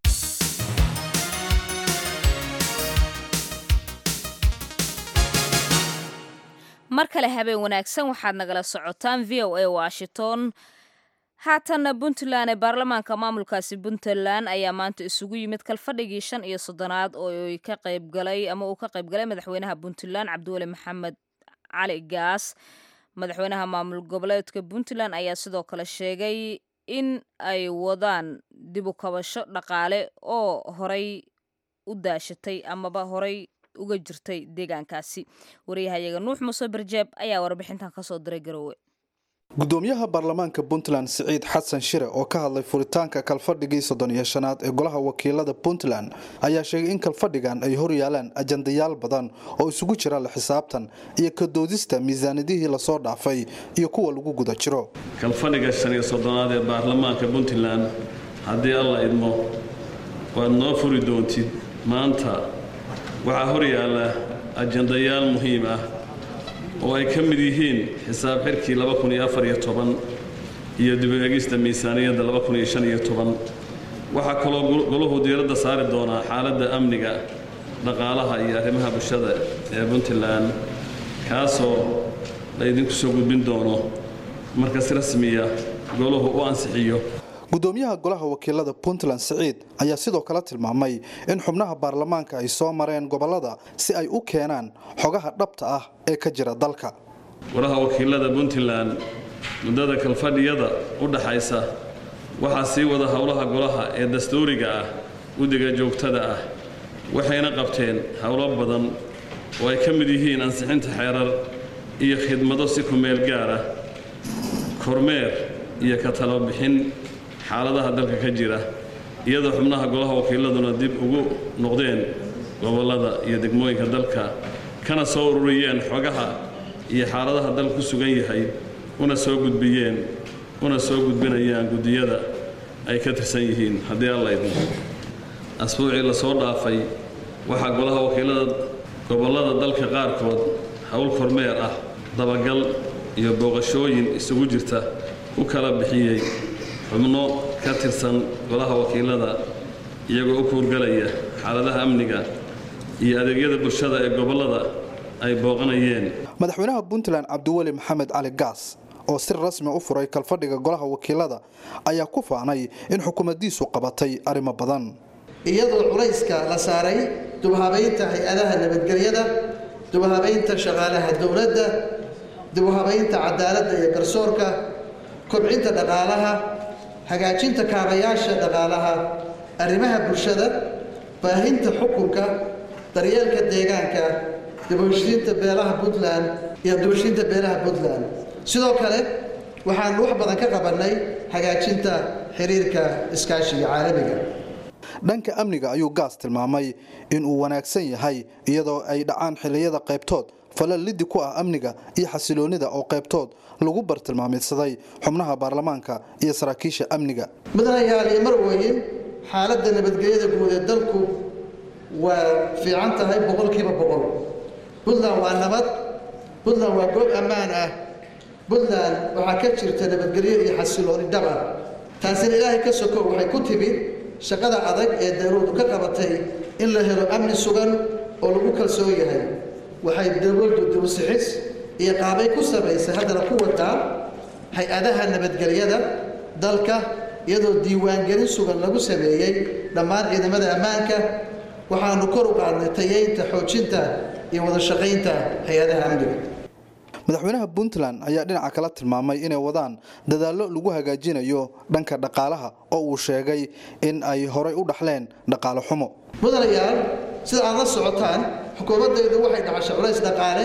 mar kale habeen wanaagsan waxaad nagala socotaan v o a washington haatanna puntland ee baarlamaanka maamulkaasi puntland ayaa maanta isugu yimid kalfadhigii shan iyo soddonaad oo ka qaybgalay ama uu ka qaybgalay madaxweynaha puntland cabdiweli maxamed cali gaas madaxweynaha maamul goboleedka puntland ayaa sidoo kale sheegay in ay wadaan dib u kabasho dhaqaale oo horay u daashatay amaba horay uga jirtay deegaankaasi waryahayaga nuux muuse barjeeb ayaa warbixintan kasoo diray garoowe gudoomiyaha baarlamaanka puntland siciid xasan shire oo ka hadlay furitaanka kalfadhigii soddon iyo shanaad ee golaha wakiilada puntland ayaa sheegay in kalfadhigan ay hor yaalaan ajandayaal badan oo isugu jira la xisaabtan iyo ka doodista miisaanidihii lasoo dhaafay iyo kuwa lagu guda jiro kalfadhiga shan iyo soddonaad ee baarlamaanka puntland haddii alla idmo waad noo furi doontid maanta waxaa hor yaalla ajandayaal muhiim ah oo ay ka mid yihiin xisaab xirkii iyo dib-u-eegista miisaaniyadda waxaa kaloo golahu diiradda saari doonaa xaaladda amniga dhaqaalaha iyo arrimaha bulshada ee puntland kaasoo laydinku soo gudbin doono marka si rasmiya golahu u ansixiyo gudoomiyaha golaha wakiilada puntland siciid ayaa sidoo kale tilmaamay in xubnaha baarlamaanka ay soo mareen gobolada si ay u keenaan xogaha dhabta ah ee ka jira dalka golaha wakiilada puntland muddada kalfadhiyada u dhaxaysa waxaa sii wada howlaha golaha ee dastuuriga ah guddiga joogtada ah waxayna qabteen howlo badan oo ay ka mid yihiin ansixinta xeerar iyo khidmado si kumeel gaar ah kormeer iyo ka talobixin xaaladaha dalka ka jira iyadoo xubnaha golaha wakiiladuna dib ugu noqdeen gobollada iyo degmooyinka dalka kana soo ururiyeen xogaha iyo xaaladaha dalka ku sugan yahay una soo gudbiyeen una soo gudbinayaan guddiyada ay ka tirsan yihiin haddii alla idmo asbuucii lasoo dhaafay waxaa golaha wakiilada gobollada dalka qaarkood howl kormeer ah dabagal iyo booqashooyin isugu jirta u kala bixiyey xubno ka tirsan golaha wakiilada iyagoo u kuurgalaya xaaladaha amniga iyo adeegyada bulshada ee gobollada ay booqanayeen madaxweynaha puntland cabdiweli maxamed cali gaas oo si rasmi u furay kalfadhiga golaha wakiilada ayaa ku faanay in xukuumaddiisu qabatay arrimo badan iyadoo culayska la saaray dubhabaynta hay-adaha nabadgelyada dubhabaynta shaqaalaha dowladda dibhabaynta cadaaladda iyo garsoorka kobcinta dhaqaalaha hagaajinta kaabayaasha dhaqaalaha arrimaha bulshada baahinta xukunka daryeelka deegaanka dibheshiinta beelaha puntland iyo dibheshiinta beelaha puntland sidoo kale waxaanu wax badan ka qabannay hagaajinta xiriirka iskaashiga caalamiga dhanka amniga ayuu gaas tilmaamay inuu wanaagsan yahay iyadoo ay dhacaan xilliyada qaybtood falal liddi ku ah amniga iyo xasiloonnida oo qaybtood lagu bartilmaamidsaday xubnaha baarlamaanka iyo saraakiisha amniga mudanayaal iyo marweyn xaaladda nabadgelyada guud ee dalku waa fiican tahay boqolkiiba boqol puntland waa nabad puntland waa goob ammaan ah puntland waxaa ka jirta nabadgelyo iyo xasilooni dhab ah taasina ilaahay ka soko waxay ku timid shaqada adag ee dawladu ka qabatay in la helo amni sugan oo lagu kalsoon yahay waxay dawladdu dibusixis iyo qaabay ku samaysay haddana ku wadaa hay-adaha nabadgelyada dalka iyadoo diiwaangelin sugan lagu sameeyey dhammaan ciidamada ammaanka waxaanu kor u qaadnay tayeynta xoojinta iyo wada shaqaynta hay-adaha amniga madaxweynaha puntland ayaa dhinaca kala tilmaamay inay wadaan dadaallo lagu hagaajinayo dhanka dhaqaalaha oo uu sheegay in ay horay u dhaxleen dhaqaale xumo mudanayaal sida aad la socotaan xukuumaddaydu waxay dhacashay culays dhaqaale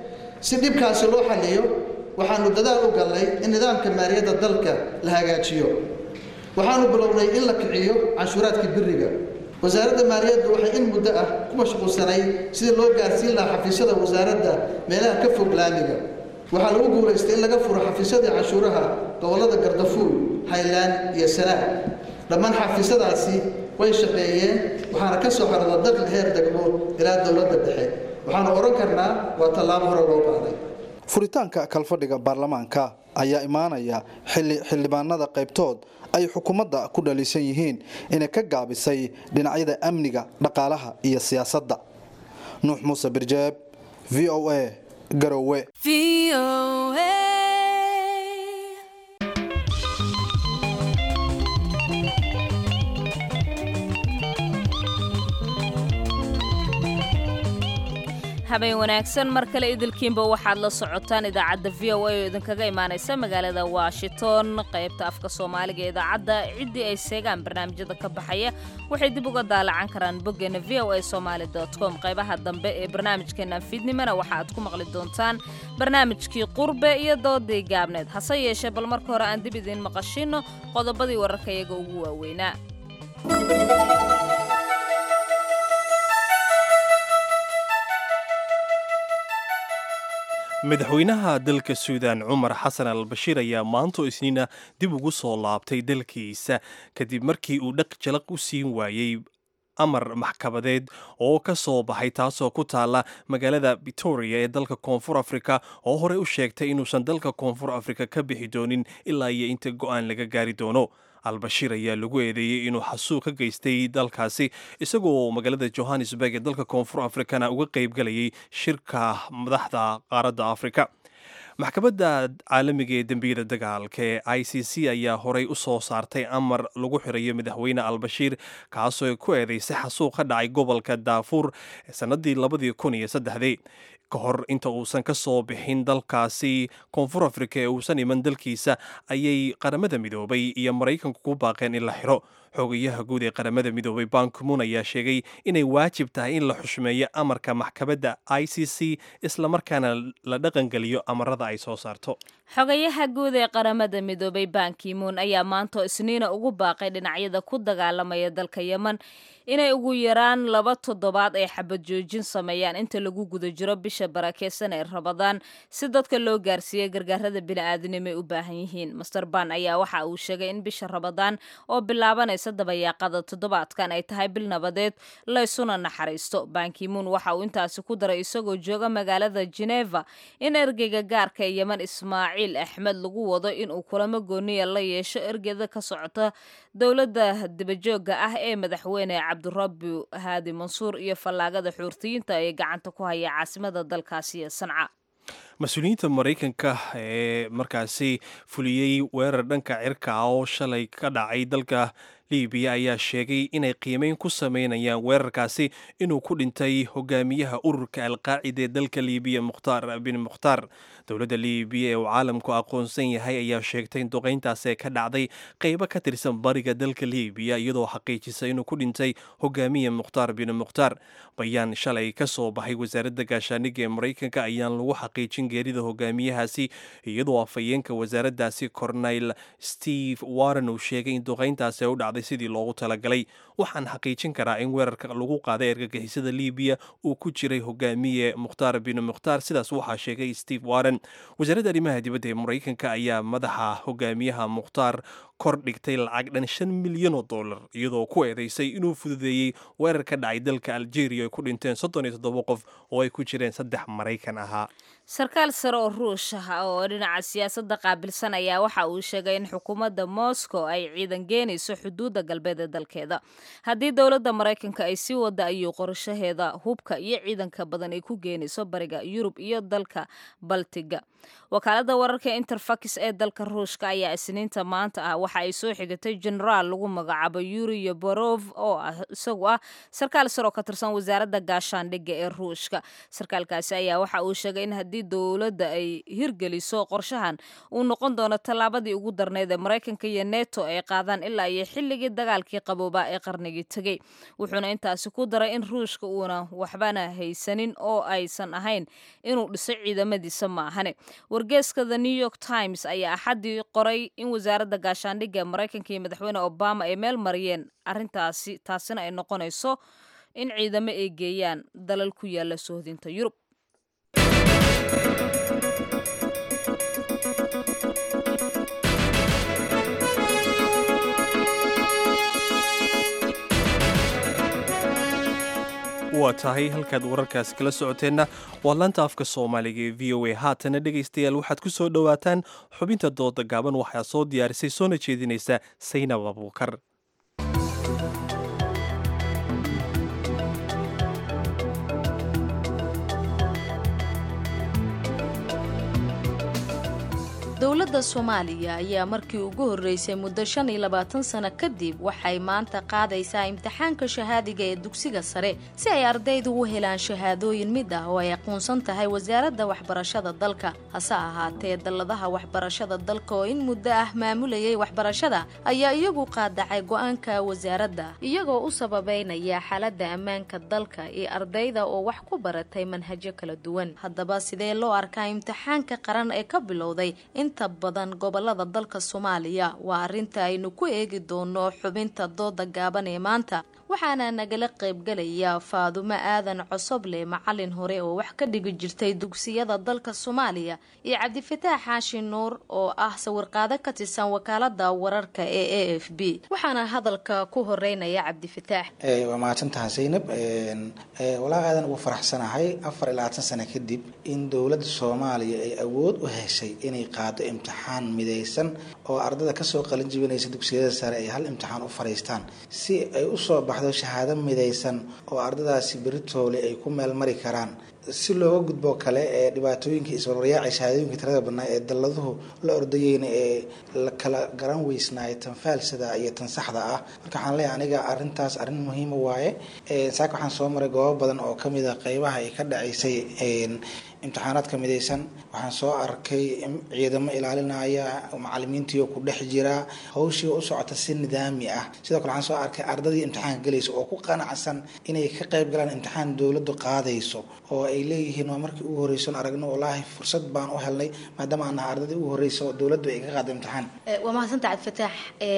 si dhibkaasi loo xalliyo waxaanu dadaal u gallay in nidaamka maaliyadda dalka la hagaajiyo waxaanu bilownay in la kiciyo canshuuraadka biriga wasaaradda maaliyaddu waxay in muddo ah ku mashquulsanay sidii loo gaarsiin lahaa xafiisyada wasaaradda meelaha ka fog laamiga waxaa lagu guulaystay in laga furo xafiisyadii canshuuraha gobollada gardafuul highland iyo sanaag dhammaan xafiisyadaasi way shaqeeyeen waxaana ka soo xarada dakhli heer degmo ilaa dowladda dhexe waxaanu odhan karnaa waa tallaabo hore loo qaaday furitaanka kalfadhiga baarlamaanka ayaa imaanaya xilli xildhibaanada qaybtood ay xukuumadda ku dhaliisan yihiin inay ka gaabisay dhinacyada amniga dhaqaalaha iyo siyaasadda nuux muuse birjeeb v o a garowe habeen wanaagsan mar kale idilkiinba waxaad la socotaan idaacadda v o a oo idinkaga imaanaysa magaalada washington qaybta afka soomaaliga ee idaacadda ciddii ay seegaan barnaamijyada ka baxaya waxay dib uga daalacan karaan boggeena v o a somaali com qaybaha dambe ee barnaamijkeena fiidnimana waxa aad ku maqli doontaan barnaamijkii qurbe iyo doodii gaabneed hase yeeshee bal marka hore aan dib idiin maqashino qodobadii wararka iyaga ugu waaweynaa madaxweynaha dalka suudaan cumar xasan al bashiir ayaa maanto isniina dib ugu soo laabtay dalkiisa kadib markii uu dhaq jalaq u siin waayey amar maxkamadeed oo ka soo baxay taasoo ku taala magaalada victoria ee dalka koonfur afrika oo horey u sheegtay inuusan dalka koonfur afrika ka bixi doonin ilaa iyo inta go'aan laga gaari doono albashiir ayaa lagu eedeeyey inuu xasuuq ka geystay dalkaasi isagoo magaalada johannesburg ee dalka koonfur afrikana uga qaybgalayay shirka madaxda qaaradda afrika maxkamadda caalamiga ee dembiyada dagaalka ee i c c ayaa horey u soo saartay amar lagu xirayo madaxweyne albashiir kaasoo ku eedeysay xasuuq ka dhacay gobolka daafuur sannadii labadii kun iyo saddexdii ka hor inta uusan ka soo bixin dalkaasi koonfur afrika ee uusan iman dalkiisa ayay qaramada midoobay iyo maraykanku ku baaqeen in la xiro xogayaha guud ee qaramada midoobay bankimun ayaa sheegay inay waajib tahay in la xushmeeyo amarka maxkamadda i c c islamarkaana la dhaqangeliyo amarada ay soo saarto xogayaha guud ee qaramada midoobay bankimun ayaa maanta isniina ugu baaqay dhinacyada ku dagaalamaya dalka yeman inay ugu yaraan laba toddobaad ay xabad joojin sameeyaan inta lagu guda jiro bisha barakeysan ee rabadaan si dadka loo gaarsiiya gargaarada bini'aadanimo ay u baahan yihiin master ban ayaa waxa uu sheegay in bisha rabadaan oo bilaabanaysa dabayaaqada toddobaadkan ay tahay bil nabadeed laysuna naxariisto bankimuun waxa uu intaasi ku daray isagoo jooga magaalada geneva in ergeyga gaarka ee yeman ismaaciil axmed lagu wado inuu kulamo gooniya la yeesho ergeda ka socota dowladda dibajooga ah ee madaxweyne cabdirabi haadi mansuur iyo fallaagada xuurtiyiinta ee gacanta ku haya caasimada dalkaasi ee sanca mas-uuliyiinta maraykanka ee markaasi fuliyey weerar dhanka cirka ah oo shalay ka dhacay dalka libiya ayaa sheegay inay qiimeyn ku sameynayaan weerarkaasi inuu ku dhintay hogaamiyaha ururka alqaacida ee dalka libiya mukhtaar bin mukhtaar dowladda libiya ee uu caalamku aqoonsan yahay ayaa sheegtay in duqayntaasi ka dhacday qeybo ka tirsan bariga dalka libiya iyadoo xaqiijisay inuu ku dhintay hogaamiya mukhtaar bin mukhtaar bayaan shalay ka soo baxay wasaaradda gaashaaniga ee maraykanka ayaan lagu xaqiijin geerida hogaamiyahaasi iyadoo afhayeenka wasaaraddaasi corneyl steve warren uu sheegay in duqayntaasi u dhacday sidii loogu talagalay waxaan xaqiijin karaa in weerarka lagu qaaday ergagixisada libiya uu ku jiray hogaamiye mukhtaar bin mukhtaar sidaas waxaa sheegay steve warren wasaaradda arrimaha dibadda ee maraykanka ayaa madaxa hogaamiyaha mukhtaar kor dhigtay lacag dhan shan milyan oo dollar iyadoo ku eedeysay inuu fududeeyey weerar ka dhacay dalka algeria ay ku dhinteen soddon iyo toddoba qof oo ay ku jireen saddex maraykan ahaa sarkaal sare oo ruush ah oo dhinaca siyaasadda qaabilsan ayaa waxa uu sheegay in xukuumadda moscow ay ciidan geenayso xuduudda galbeed ee dalkeeda haddii dowladda maraykanka ay sii wada ayuu qorashaheeda hubka iyo ciidanka badan ay ku geenayso bariga yurub iyo dalka baltiga wakaaladda wararka interfax ee dalka ruushka ayaa isniinta maanta ah waxa ay soo xigatay genaraal lagu magacaabo yuri yoborov oo ah isagu ah sarkaal sare oo ka tirsan wasaaradda gaashaandhigga ee ruushka sarkaalkaasi ayaa waxa uu sheegay in haddii dowladda ay hirgeliso qorshahan uu noqon doono tallaabadii ugu darneyd ee maraykanka iyo neto ay qaadaan ilaa iyo xilligii dagaalkii qaboobaa ee qarnigii tegey wuxuuna intaasi ku daray in ruushka uuna waxbana haysanin oo aysan ahayn inuu dhiso ciidamadiisa maahane wargeeska the new york times ayaa axaddii qoray in wasaaradda gaashaandhigga ee maraykanka iyo madaxweyne obama ay meel mariyeen arrintaasi taasina ay noqonayso in ciidamo ay geeyaan dalal ku yaala sohdinta yurub waa tahay halkaad wararkaasi kala socoteenna waa laanta afka soomaaliga ee v o a haatana dhegaystayaal waxaad ku soo dhowaataan xubinta dooda gaaban waxaa soo diyaarisay soona jeedinaysa saynab abuukar dowladda soomaaliya ayaa markii ugu horreysay muddo shan iyo labaatan sano kadib waxay maanta qaadaysaa imtixaanka shahaadiga ee dugsiga sare si ay ardaydu u helaan shahaadooyin mid ah oo ay aqoonsan tahay wasaaradda waxbarashada dalka hase ahaatee dalladaha waxbarashada dalka oo in muddo ah maamulayay waxbarashada ayaa iyagu qaadacay go-aanka wasaaradda iyagoo u sababeynaya xaaladda ammaanka dalka iyo ardayda oo wax ku baratay manhajyo kala duwan haddaba sidee loo arkaa imtixaanka qaran ee ka bilowday inta badan gobolada dalka soomaaliya waa arrinta aynu ku eegi doono xubinta dooda gaaban ee maanta waxaana nagala qaybgalaya faadumo aadan cosoble macalin hore oo wax ka dhigi jirtay dugsiyada dalka soomaaliya iyo cabdifataax xaashi nuur oo ah sawirqaado ka tirsan wakaalada wararka ee a f b waxaana hadalka ku horeynaya cabdifataax waa mahadsantaha zaynab walaa aadan ugu faraxsanahay afar iyo labaatan sano kadib in dowladda soomaaliya ay awood u heshay inay qaado imtixaan midaysan oo ardada kasoo qalin jibinaysa dugsiyada sare ay hal imtixaan u fariistaan si ay usoo baxdo shahaado midaysan oo ardadaasi beritoole ay ku meel mari karaan si looga gudbo kale ee dhibaatooyinkii isbarwaryaacay shahaadooyinka tirada badnaa ee dalladuhu la ordayeyna ee la kala garan weysnaay tan faalsada iyo tan saxda ah marka waxaan leeyahay aniga arrintaas arrin muhiima waaye saaka waxaan soo maray goobo badan oo kamid a qeybaha ay ka dhacaysay imtixaanaadka midaysan waxaan soo arkay ciidamo ilaalinaya macalimiintiio ku dhex jira hawshii u socota si nidaami ah sidoo kale waxaan soo arkay ardadii imtixaanka galaysa oo ku qanacsan inay ka qayb galaan imtixaan dowladdu qaadayso oo ay leeyihiin waa markii ugu horreyson aragno wallaahi fursad baan u helnay maadaama aan nahay ardadii ugu horreysa oo dowladdu ay ka qaada imtixaan waa mahadsanta cabdifataax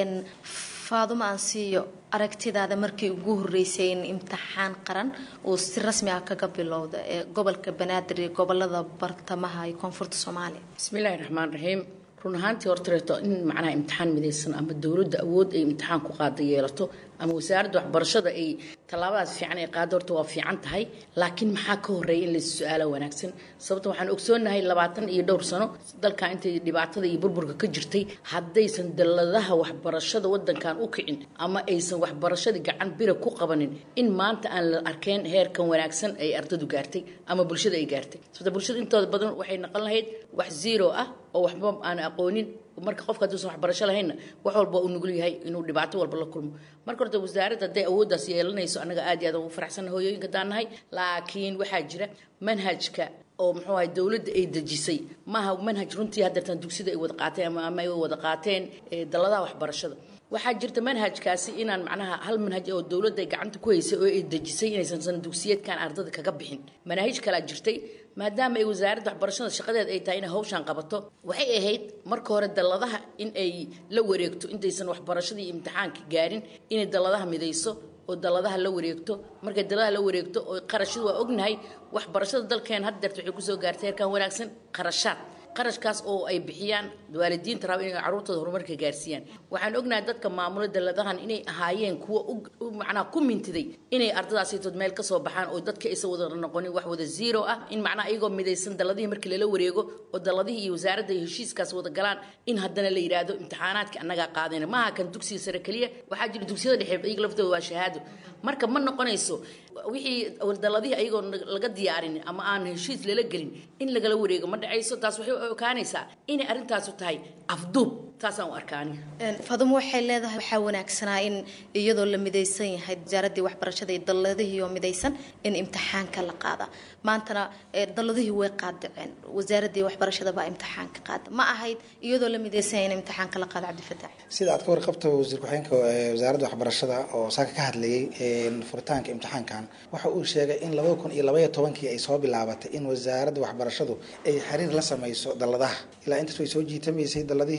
faadumo aan siiyo aragtidaada markii ugu horreysay in imtixaan qaran uu si rasmi ah kaga bilowda ee gobolka banaadir iyo gobolada bartamaha iyo koonfurta soomaaliya bismillaahi raxmaan raxiim run ahaantii hortareeto in macnaha imtixaan midaysan ama dowladda awood ay imtixaan ku qaada yeelato ama wasaaradda waxbarashada ay tallaabadaas fiican ay qaado horta waa fiican tahay laakiin maxaa ka horreeya in lais su-aalo wanaagsan sababta waxaan ogsoonahay labaatan iyo dhowr sano dalkan intay dhibaatada iyo burburka ka jirtay haddaysan dalladaha waxbarashada wadankan u kicin ama aysan waxbarashadii gacan bira ku qabanin in maanta aan la arkeen heerkan wanaagsan ay ardadu gaartay ama bulshada ay gaartay sababta bulshada intooda badan waxay noqon lahayd wax zero ah oo waxba aan aqoonin marka qofka hadduusan waxbarasho lahaynna wax walba uu nugul yahay inuu dhibaato walba la kulmo marka horta wasaaradda hadday awooddaas yeelanayso annaga aad iyo aad ugu faraxsanna hooyooyinka daan nahay laakiin waxaa jira manhajka oo muxuu ahay dowladda ay dejisay maaha manhaj runtii haddeertan dugsida ay wada qaateen ama ama ay wada qaateen dalladaha waxbarashada waxaa jirta manhajkaasi inaan macnaha hal manhaj oo dowladda ay gacanta ku haysay oo ay dejisay inaysan sana dugsiyeedkan ardada kaga bixin manaahij kalaa jirtay maadaama ay wasaaradda waxbarashada shaqadeed ay tahay inay hawshaan qabato waxay ahayd marka hore dalladaha in ay la wareegto intaysan waxbarashadii imtixaanka gaarin inay dalladaha midayso oo dalladaha la wareegto markay dalladaha la wareegto oo qarashadu waa ognahay waxbarashada dalkeen haddeerta waxay kusoo gaartay heerkan wanaagsan qarashaad qarashkaas oo ay bixiyaan waalidiinta raba inay caruurtooda horumarka gaarsiiyaan waxaan ognahay dadka maamula dalladahan inay ahaayeen kuwa macnaha ku mintiday inay ardadaasitood meel kasoo baxaan oo dadka aysan wada noqonin wax wada zero ah in macnaha iyagoo midaysan dalladihii markii lala wareego oo dalladihii iyo wasaaradda iyo heshiiskaas wada galaan in haddana la yidhaahdo imtixaanaadka annagaa qaadayna maaha kan dugsiga sare keliya waxaa jira dugsiyada dhexe iyaga laftooda waa shahaado marka ma noqonayso wixii dalladihii ayagoo laga diyaarin ama aan heshiis lala gelin in lagala wareego ma dhacayso taas waxay ogaanaysaa inay arrintaasu tahay afduub taasaan u arkaani faadumo waxay leedahay waxaa wanaagsanaa in iyadoo la midaysan yahay wasaaradii waxbarashada iyo dalladihii oo midaysan in imtixaanka la qaada maantana dalladihii way qaadaceen wasaaradii waxbarashada baa imtixaanka qaada ma ahayd iyadoo la midaysan yahay in imtixaanka la qaado cabdifataax sida aad ka warqabto wasiir ku-xigeenka wasaaradda waxbarashada oo saaka ka hadlayay furitaanka imtixaankan waxa uu sheegay in labada kun iyo labaiyo tobankii ay soo bilaabatay in wasaaradda waxbarashadu ay xiriir la sameyso dalladaha ilaa intaas way soo jiitamaysay dalladihii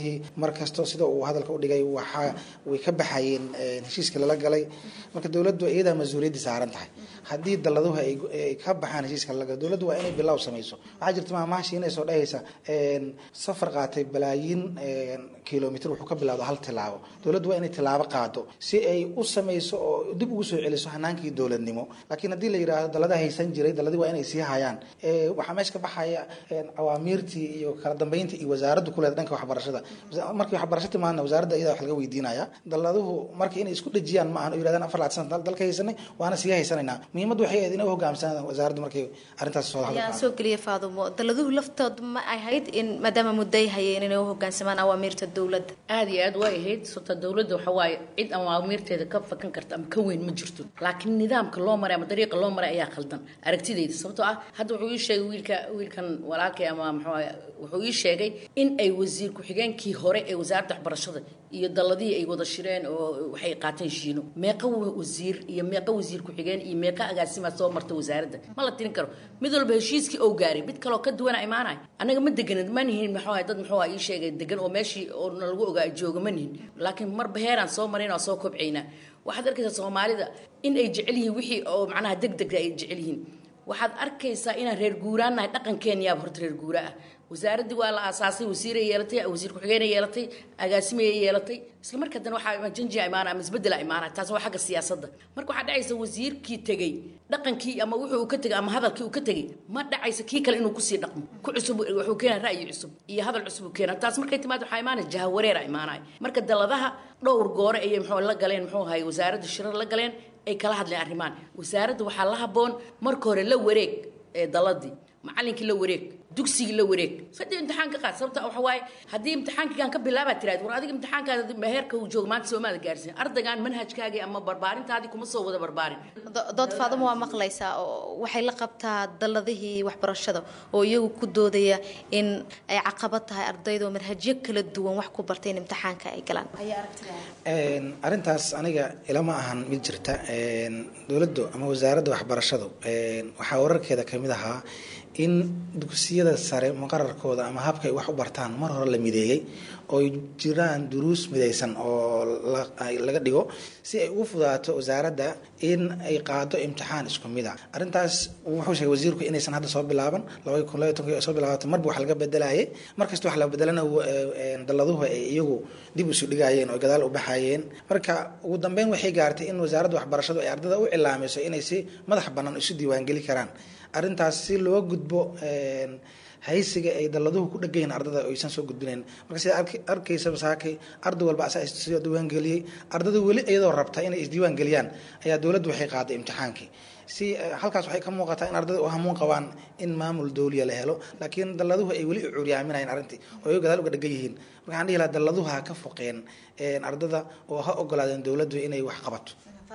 mar kasto sida uu hadalka u dhigay waxaa way ka baxayeen heshiiska lala galay marka dowladdu iyadaa mas-uuliyadda saaran tahay haddii dalladuhu ay ka baxaan heshiiska lala galo dowladdu waa inay bilow samayso waxaa jirta maamaashi inay soo dhahaysa safar qaatay balaayiin kilomitr wuxuu ka bilowda hal tilaabo dowladdu waa inay tilaabo qaado si ay u samayso oo dib ugu soo celiso hanaankii dowladnimo laakiin haddii la yidhaahdo dallada haysan jiray dalladii waa inay sii hayaan waxaa meesha ka baxaya awaamiirtii iyo kala dambeyntii iyo wasaaraddu ku leeda dhanka waxbarashada markii waxbarasho timaadna wasaaradda iyada wax laga weydiinaya dalladuhu marka inay isku dhejiyaan ma ahan oo yidhahdaan afar laatan sana dalka haysanay waana sii haysanaynaa muhiimaddu waxay ahayd inay u hogaamsanaan wasaaraddu markay arrintaas soo yaa soo geliya faadumo dalladuhu laftooda ma ahayd in maadaama mudday hayeen inay u hogaansamaan awaamiirta dowladda aada iyo aad way ahayd sababta dowladda waxa waaye cid awaamiirteeda ka fakan karta ama ka weyn ma jirto laakiin nidaamka loo maray ama dariiqa loo maray ayaa khaldan aragtidayda sababtoo ah hadda wuxuu ii sheegay wiilka wiilkan walaalkay ama muxuu wuxuu ii sheegay in ay wasiir ku-xigeenkii hore ee wasaaradda waxbarashada iyo dalladihii ay wada shireen oo waxay qaateen shiino meeqa wasiir iyo meeqa wasiir ku-xigeen iyo meeqa agaasimaa soo marta wasaaradda ma la tirin karo mid walba heshiiskii ou gaaray mid kaloo ka duwana imaanay annaga ma deganin ma nihin muxuu dad muxuu ii sheegay degan oo meeshii oo lagu ogaa jooga ma nihin laakiin marba heeraan soo marayn oo soo kobcaynaa waxaad arkaysaa soomaalida in ay jecel yihiin wixii oo macnaha deg dega ay jecel yihiin waxaad arkaysaa inaan reer guuraannahay dhaqankeeniyaaba horta reer guura ah wasaaraddii waa la aasaasay wasiiray yeelatay wasiir ku-xigeenay yeelatay agaasimaya yeelatay isla marka haddana waxaa janjia imaana ama isbeddela imaana taas waa xagga siyaasadda marka waxaa dhacaysa wasiirkii tegey dhaqankii ama wuxuu uu ka tegay ama hadalkii uu ka tegey ma dhacaysa kii kale inuu kusii dhaqmo ku cusub wuxuu keenaa ra'yi cusub iyo hadal cusub uu keenaa taas markay timaad waxaa imaanaya jahawareera imaanaya marka dalladaha dhowr goore ayay muxuu la galeen muxuu ahay wasaaradda shirar la galeen ay kala hadleen arrimaan wasaaradda waxaa la habboon marka hore la wareeg ee dalladii macallinkii la wareeg dugsigii la wareeg sadii imtixaan ka qaad sababta waxa waaye haddii imtixaankiigan ka bilaabaa tiraad war adiga imtixaankaada heerka uu joogo maanta soomaada gaarsiin ardaygan manhajkaagii ama barbaarintaadii kuma soo wada barbaarin dood faadamo waa maqlaysaa oo waxay la qabtaa dalladihii waxbarashada oo iyagu ku doodaya in ay caqabad tahay ardayda oo manhajyo kala duwan wax ku bartay in imtixaanka ay galaan arrintaas aniga ilama ahan mid jirta dowladdu ama wasaaradda waxbarashadu waxaa wararkeeda kamid ahaa in dugsiyada sare muqararkooda ama habka ay wax u bartaan mar hore la mideeyey oo jiraan duruus midaysan oo laga dhigo si ay ugu fudaato wasaaradda in ay qaado imtixaan isku mid a arrintaas wuxuu sheegay wasiirku inaysan hadda soo bilaaban labadi kun labay tonkii soo bilaabato marba wax laga bedelayay markasta wax la bedelana dalladuhu ay iyagu dib isu dhigayeen oo gadaal u baxayeen marka ugu dambeyn waxay gaartay in wasaaradda waxbarashadu ay ardada u cilaamayso inay si madax bannaan isu diiwaangeli karaan arrintaas si loo gudbo haysiga ay dalladuhu ku dhagayin ardada aysan soo gudbinayn marka sida arkaysa saakay arday walba asaa isoo diiwaangeliyey ardada weli iyadoo rabta inay isdiiwaangeliyaan ayaa dowladdu waxay qaaday imtixaankii si halkaas waxay ka muuqataa in ardada u hamuun qabaan in maamul dowliya la helo laakiin dalladuhu ay weli u curyaaminayeen arrintii oo ay gadaal uga dhagan yihiin marka waxaan dhihi lahaa dalladuhu ha ka foqeen ardada oo ha ogolaadeen dowladdu inay wax qabato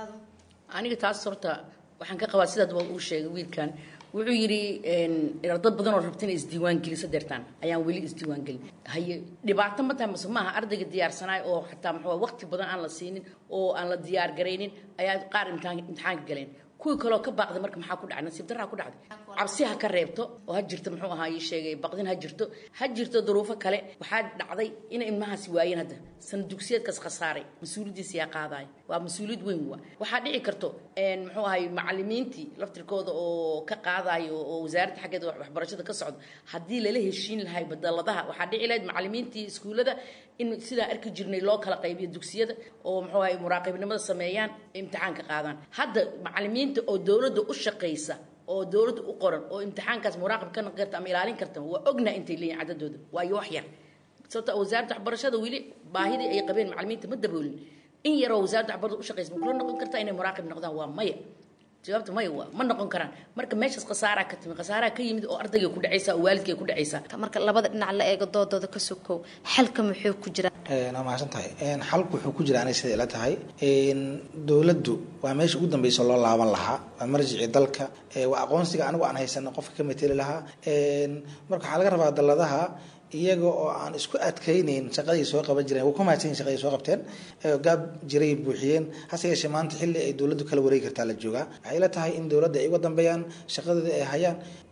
aniga taas horta waxaan ka qabaa sidaad uu sheegay wiilkan wuxuu yidhi dad badan oo rabta inay isdiiwaan gelisa deertaan ayaan weli isdiiwaan gelin haye dhibaato ma tahay mase maaha ardayga diyaarsanaay oo xataa muxuu waqti badan aan la siinin oo aan la diyaar garaynin ayaa qaar imtixaan imtixaanka galeen kuwii kaloo ka baaqday marka maxaa ku dhacay nasiib darraa ku dhacday cabsi ha ka reebto oo ha jirto muxuu ahaa ii sheegay baqdin ha jirto ha jirto duruufo kale waxaa dhacday inay ilmahaasi waayeen hadda sana dugsiyeedkaas khasaaray mas-uuliyaddiisa yaa qaadaay waa mas-uuliyad weyn waa waxaa dhici karto muxuu ahay macalimiintii laftirkooda oo ka qaadayo oo wasaaradda xaggeeda waxbarashada ka socdo haddii lala heshiin lahay badaladaha waxaa dhici lahayd macalimiintii iskuullada in sidaa arki jirnay loo kala qaybiyo dugsiyada oo muxuu ahay muraaqibnimada sameeyaan imtixaanka qaadaan hadda macalimiinta oo dowladda u shaqaysa oo dowladda u qoran oo imtixaankaas muraaqib ka noqon karta ama ilaalin karta waa ognaha intay leeyihin cadadooda waayo wax yar sababta wasaaradda waxbarashada weli baahidii ay qabeen macalimiinta ma daboolin in yaroo wasaaradda waxbarashada u shaqaysa ma kula noqon kartaa inay muraaqib noqdaan waa maya jawaabta maya waa ma noqon karaan marka meeshaas khasaaraa ka timi khasaaraa ka yimid oo ardayga ku dhacaysa oo waalidkay ku dhacaysa marka labada dhinac la eego doodooda ka sokow xalka muxuu ku jira waa mahadsan tahay xalku wuxuu ku jira anay sida ila tahay dowladdu waa meesha ugu dambeysa loo laaban lahaa waa marjicii dalka waa aqoonsiga anigu aan haysano qofka ka mateli lahaa marka waxaa laga rabaa dalladaha iyaga oo aan isku adkaynayn shaqadii soo qaban jireen waa ku mahadsan shaqadii soo qabteen gaab jiray buuxiyeen hase yeeshee maanta xilli ay dowladdu kala wareegi kartaa la joogaa waxay la tahay in dowladda ay uga dambeeyaan shaqadooda ay hayaan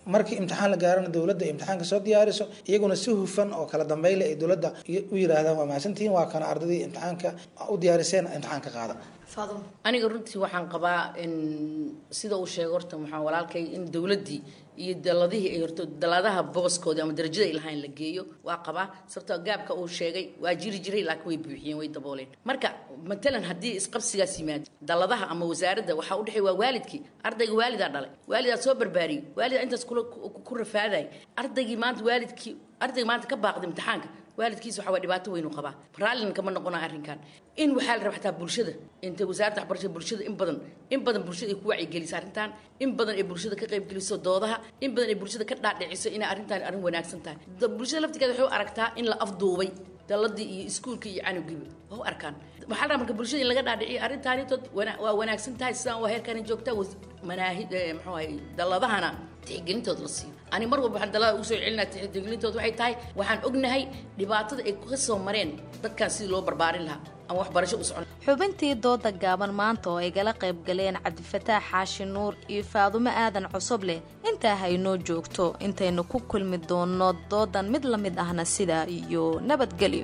markii imtixaan la gaarana dowladda imtixaanka soo diyaariso iyaguna si hufan oo kala dambeyle ay dowladda u yiraahdaan waa mahadsantihiin waa kana ardadii imtixaanka u diyaariseen imtixaanka qaada aniga runtii waxaan qabaa in sida uu sheegay horta maxaa walaalkay in dowladdii iyo daladihii ay horto daladaha booskoodii ama darajada ay lahayn la geeyo waa qabaa sababtoo gaabka uu sheegay waa jiri jiray laakiin way buuxiyeen way dabooleen marka matalan haddii isqabsigaas yimaado daladaha ama wasaaradda waxaa u dhexeey waa waalidkii ardayga waalidaa dhalay waalidaa soo barbaariyey waalidaa intaas kula ku rafaaday ardaygii maanta waalidkii ardayga maanta ka baaqday imtixaanka waalidkiisa waxaa waa dhibaato weynu qabaa raallina kama noqonaa arrinkan in waxaa la rabaa xataa bulshada inta wasaaradda waxbarashada bulshada in badan in badan bulshada ay ku wacyigeliso arrintan in badan ay bulshada ka qaybgeliso doodaha in badan ay bulshada ka dhaadhiciso inay arrintan arrin wanaagsan tahay bulshada laftigeeda waxay u aragtaa in la afduubay daladii iyo iskuulka iyo canugiiba waa u arkaan waxaa la rabaa marka bulshada in laga dhaadhiciyo arrintaani tood waa wanaagsan tahay sidaan waa heerkani joogtaa manaahid muxuu ahay daladahana tixgelintooda la siiyo ani mar walba waxaan dalada ugu soo celinaa tixgelintooda waxay tahay waxaan ognahay dhibaatada ay ka soo mareen dadkan sidii loo barbaarin lahaa ama waxbarasho u socon xubintii dooda gaaban maanta oo ay gala qayb galeen cabdifataax xaashi nuur iyo faadumo aadan cusub leh intaa haynoo joogto intaynu ku kulmi doonno doodan mid la mid ahna sidaa iyo nabadgelyo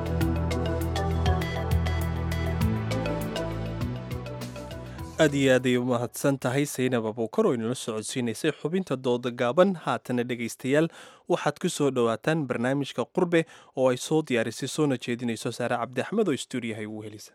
aad iyo aad ay u mahadsan tahay saynab abuukar oo inala socodsiinaysay xubinta dooda gaaban haatana dhegaystayaal waxaad ku soo dhowaataan barnaamijka qurbe oo ay soo diyaarisay soona jeedinayso saare cabdi axmed oo stuudiyahay ugu helisa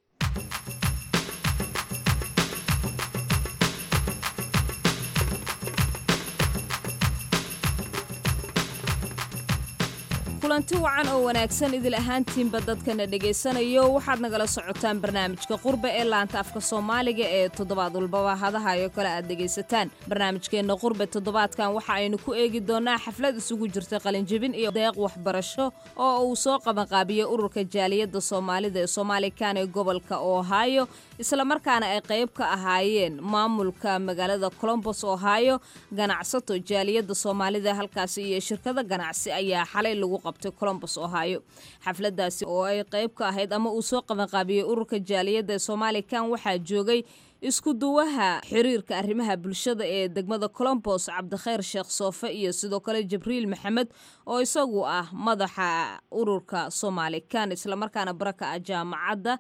kulanti wacan oo wanaagsan idil ahaantiinba dadkana dhegaysanayo waxaad nagala socotaan barnaamijka qurbe ee laanta afka soomaaliga ee toddobaad walbaba hadahayo kale aad dhegaysataan barnaamijkeenna qurbe toddobaadkan waxa aynu ku eegi doonaa xaflad isugu jirta qalinjebin iyo deeq waxbarasho oo uu soo qabanqaabiyey ururka jaaliyadda soomaalida ee soomaalikan ee gobolka ohio islamarkaana ay qayb ka ahaayeen maamulka magaalada colombos ohio ganacsato jaaliyadda soomaalida halkaasi iyo shirkado ganacsi ayaa xalay lagu qabtay colombos ohio xafladaasi oo ay qayb ka ahayd ama uu soo qabanqaabiyey ururka jaaliyadda ee soomaalikan waxaa joogay isku duwaha xiriirka arrimaha bulshada ee degmada colombos cabdikhayr sheekh soofe iyo sidoo kale jibriil maxamed oo isagu ah madaxa ururka soomaalikan islamarkaana baraka ah jaamacadda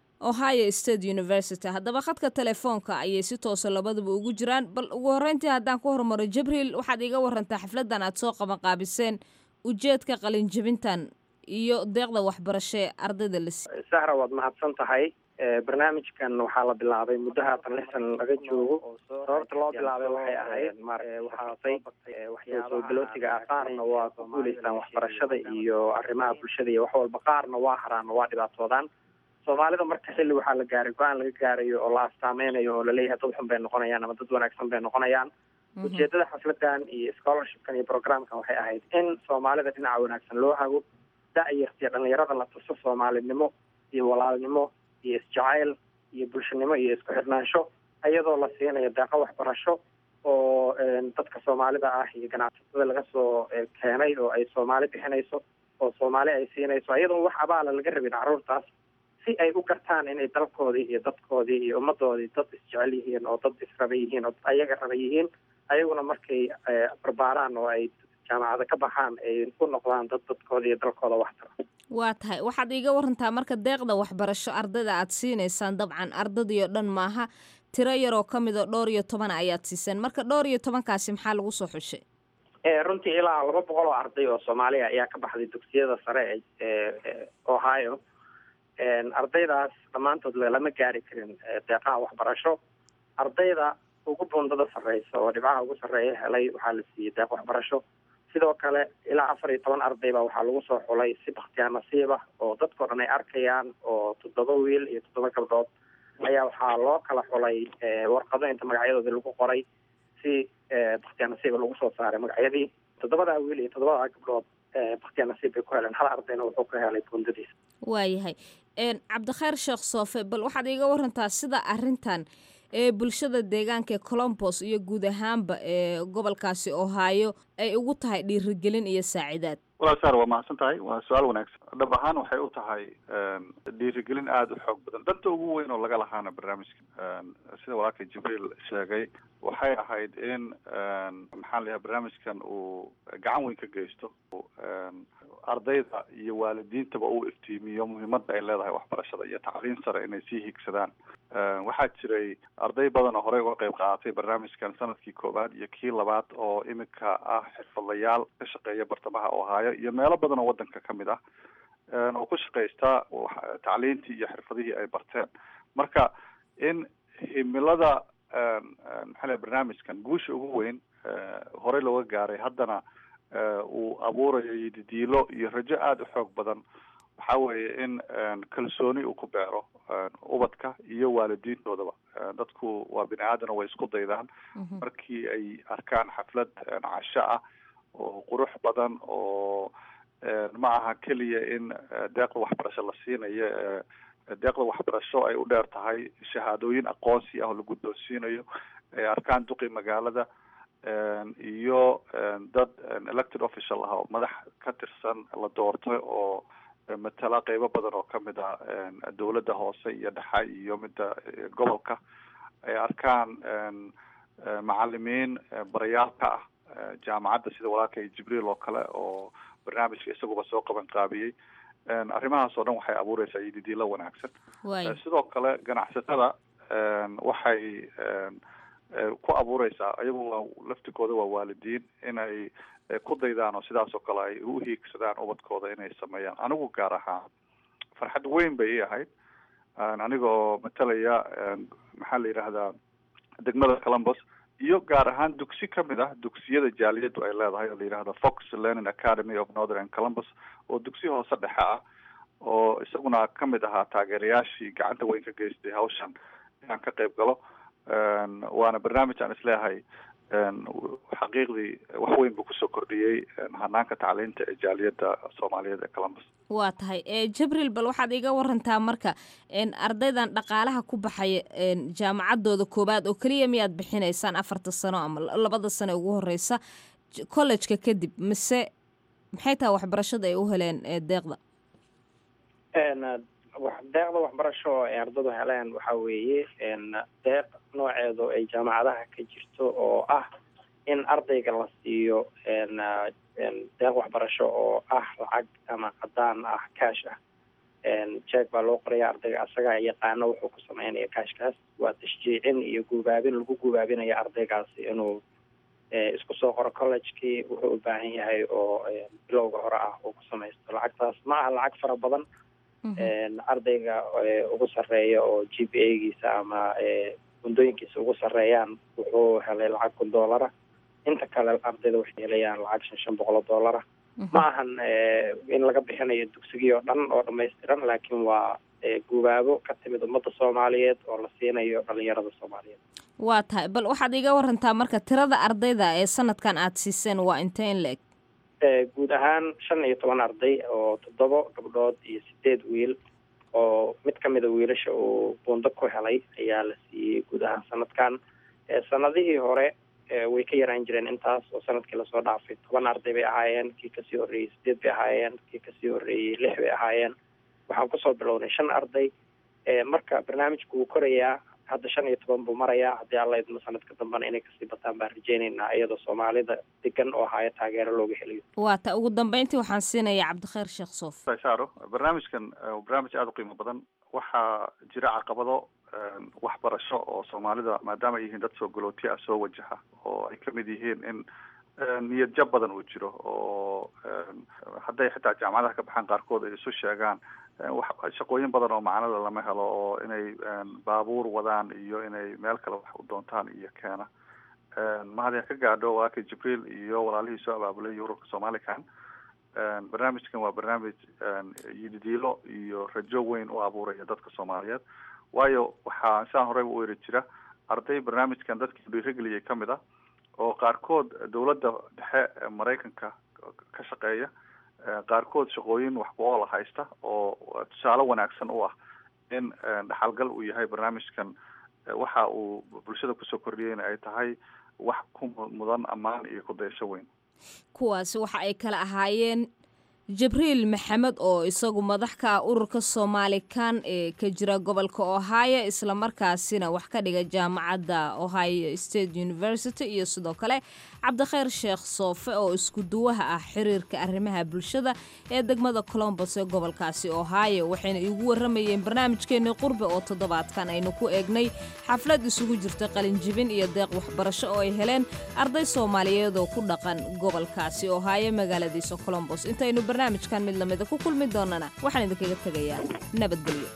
ohio state university haddaba khadka telefoonka ayay si toosa labaduba ugu jiraan bal ugu horreyntii haddaan ku hormaro jibriil waxaad iiga warantaa xafladan aad soo qabanqaabiseen ujeedka qalinjebintan iyo deeqda waxbarasho ee ardayda la siiy sahra waad mahadsan tahay barnaamijkan waxaa la bilaabay muddo haatan lix san laga joogo sababta loo bilaabay waxay ahayd waxaatay soo galootiga ah qaarna waa ku guuleystaan waxbarashada iyo arrimaha bulshada iyo wax walba qaarna waa haraan waa dhibaatoodaan soomaalida marka xilli waxaa la gaaray go-aan laga gaarayo oo la astaameynayo oo laleeyahay dad xun bay noqonayaan ama dad wanaagsan bay noqonayaan ujeedada xafladan iyo scholarshipkan iyo programkan waxay ahayd in soomaalida dhinaca wanaagsan loo hago da-yartiyo dhalinyarada la tuso soomaalinimo iyo walaalnimo iyo isjacayl iyo bulshanimo iyo isku xirnaansho iyadoo la siinayo deeqo waxbarasho oo dadka soomaalida ah iyo ganacsatada laga soo keenay oo ay soomaali bixinayso oo soomaali ay siinayso iyadoon wax abaala laga rabin carruurtaas si ay u gartaan inay dalkoodii iyo dadkoodii iyo ummadoodii dad isjecel yihiin oo dad israba yihiin oo ayaga raba yihiin ayaguna markay barbaaraan oo ay jaamacada ka baxaan ay ku noqdaan dad dadkooda iyo dalkooda waxtara waa tahay waxaad iiga warantaa marka deeqda waxbarasho ardayda aad siinaysaan dabcan ardadii oo dhan maaha tiro yaroo ka mid oo dhowr iyo toban ayaad siiseen marka dhowr iyo tobankaasi maxaa lagu soo xushay runtii ilaa laba boqol oo arday oo soomaaliya ayaa ka baxday dugsiyada sare ee ohio ardaydaas dhammaantood lama gaari karin deeqaha waxbarasho ardayda ugu bundada sarreysa oo dhibcaha ugu sarreeya helay waxaa la siiyey deeq waxbarasho sidoo kale ilaa afar iyo toban ardayba waxaa lagu soo xulay si bakhtiyaa nasiib ah oo dadkao dhan ay arkayaan oo toddoba wiil iyo toddoba gabdhood ayaa waxaa loo kala xulay warqado inta magacyadooda lagu qoray si bakhtiyaa nasiiba lagu soo saaray magacyadii toddobadaa wiil iyo toddobadaa gabdhood bakhtiyaa nasiib bay ku heleen hal ardayna wuxuu ka helay bundadiisa waayahay cabdikhayr sheekh soofe bal waxaad iiga warantaa sida arrintan ee bulshada deegaanka ee colombos iyo guud ahaanba ee gobolkaasi ohio ay ugu tahay dhiirigelin iyo saacidaad walaal saar waa mahadsan tahay waa su-aal wanaagsan dhab ahaan waxay u tahay dhiirigelin aada u xoog badan danta ugu weyn oo laga lahaana barnaamijka sida walaalka jibriil sheegay waxay ahayd in maxaa la yahay barnaamijkan uu gacan weyn ka geysto ardayda iyo waalidiintaba uu iftiimiyo muhiimadda ay leedahay waxbarashada iyo tacliin sare inay sii higsadaan waxaa jiray arday badan oo horey uga qayb qaadatay barnaamijkan sanadkii koowaad iyo kii labaad oo iminka ah xirfadlayaal ka shaqeeya bartamaha ohaayo iyo meelo badan oo wadanka ka mid ah oo ku shaqaysta tacliintii iyo xirfadihii ay barteen marka in himilada maxaa la barnaamijkan guusha ugu weyn horey looga gaaray haddana uu abuurayo yididiilo iyo rajo aada u xoog badan waxa weeye in kalsooni uu ku beero ubadka iyo waalidiintoodaba dadku waa bini aadana way isku daydaan markii ay arkaan xaflad casho ah oo qurux badan oo ma aha keliya in deeqda waxbarasho la siinayo deeqda waxbarasho ay u dheer tahay shahaadooyin aqoonsi ah oo la guddoonsiinayo ay arkaan duqi magaalada iyo dad elected official ah oo madax ka tirsan la doortay oo matala qeybo badan oo kamid ah dowladda hoose iyo dhexe iyo midda gobolka ay arkaan macalimiin barayaal ka ah jaamacadda sida walaalka jibriil oo kale oo barnaamijka isaguba soo qaban qaabiyey arrimahaas oo dhan waxay abuureysaa yididiilo wanaagsan sidoo kale ganacsatada waxay ku abuureysaa ayagu waa laftigooda waa waalidiin inay ku daydaan oo sidaas oo kale ay u hiigsadaan ubadkooda inay sameeyaan anigu gaar ahaan farxad weyn bay ii ahayd anigoo matalaya maxaa la yidhaahdaa degmada columbus iyo gaar ahaan dugsi kamid ah dugsiyada jaaliyadu ay leedahay oo la yidhahda fox learning academy of northern columbus oo dugsi hoose dhexe ah oo isaguna kamid ahaa taageerayaashii gacanta weyn ka geystay hawshan inaan ka qayb galo waana barnaamij aan isleeyahay xaqiiqdii wax weyn buu kusoo kordhiyey hanaanka tacliinta ee jaaliyadda soomaaliyeed ee columbus waa tahay jibriil bal waxaad iga warantaa marka ardaydan dhaqaalaha ku baxaya jaamacaddooda koowaad oo keliya miyaad bixinaysaan afarta sano ama labada sano ugu horeysa collejka kadib mise maxay tahay waxbarashada ay u heleen deeqda deeqda waxbarasho ay ardadu heleen waxa weeye deeq nooceedu ay jaamacadaha ka jirto oo ah in ardayga la siiyo deeq waxbarasho oo ah lacag ama cadaan ah cash ah jeeg baa loo qoraya ardayga asagaa yaqaano wuxuu ku sameynaya cashkaas waa tashjiicin iyo guubaabin lagu guubaabinaya ardaygaasi inuu isku soo qoro collegekii wuxuu u baahan yahay oo bilowga hore ah uu ku samaysto lacagtaas ma aha lacag fara badan ardayga ugu sarreeya oo g p a giisa ama gundooyinkiisa ugu sarreeyaan wuxuu helay lacag kun doolara inta kale ardayda waxay helayaan lacag shan shan boqol oo doolara ma ahan in laga bixinayo dugsigii oo dhan oo dhamaystiran laakiin waa gubaabo ka timid ummadda soomaaliyeed oo la siinayo dhalinyarada soomaaliyeed waa tahay bal waxaad iga warantaa marka tirada ardayda ee sanadkan aada siiseen waa intee in la-eg guud ahaan shan iyo toban arday oo toddoba gabdhood iyo sideed wiil oo mid ka mida wiilasha uu buundo ku helay ayaa la siiyey guud ahaan sanadkan sanadihii hore way ka yaraan jireen intaas oo sanadkii lasoo dhaafay toban arday bay ahaayeen kii kasii horreeyey sideed bay ahaayeen kii kasii horreeyey lix bay ahaayeen waxaan kusoo bilownay shan arday marka barnaamijku wuu korayaa hadda shan iyo toban buu marayaa haddii alla idmo sanadka dambena inay kasii bataan baan rajeyneynaa iyadoo soomaalida degan oo haya taageero looga helayo waa ta ugu dambeyntii waxaan siinayaa cabdikhayr sheekh soof saaro barnaamijkan waa barnaamij aada u qiimo badan waxaa jira caqabado waxbarasho oo soomaalida maadaama ay yihiin dad soo galooti ah soo wajaha oo ay kamid yihiin in niyad jab badan uu jiro oo hadday xitaa jaamacadaha ka baxaan qaarkood ay isu sheegaan shaqooyin badan oo macnada lama helo oo inay baabuur wadaan iyo inay meel kale wax u doontaan iyo keena mahadin ka gaadho walaalka jibriil iyo walaalihii soo abaabulay yurubka somalican barnaamijkan waa barnaamij yididiilo iyo rajo weyn u abuuraya dadka soomaaliyeed waayo waxaa saan horeyba u eri jira arday barnaamijkan dadkii dhiirigeliyay kamid ah oo qaarkood dowladda dhexe maraykanka ka shaqeeya qaarkood shaqooyin wax ku-oola haysta oo tusaale wanaagsan u ah in dhaxalgal uu yahay barnaamijkan waxa uu bulshada kusoo kordhiyeyna ay tahay wax ku mudan ammaan iyo ku dayasho weyn kuwaasi waxa ay kala ahaayeen jibriil maxamed oo isagu madax ka ah ururka soomaalikan ee ka jira gobolka ohio islamarkaasina wax ka dhiga jaamacadda ohio state university iyo sidoo kale cabdikhayr sheekh soofe oo isku duwaha ah xiriirka arrimaha bulshada ee degmada colombos ee gobolkaasi ohio waxayna iigu waramayeen barnaamijkeenii qurbe oo toddobaadkan aynu ku eegnay xaflad isugu jirta qalinjibin iyo deeq waxbarasho oo ay heleen arday soomaaliyeed oo ku dhaqan gobolkaasi ohio magaaladiisa colombos intaynu barnaamijkan mid lamida ku kulmi doonana waxaan idinkaga tegayaa nabadgelyo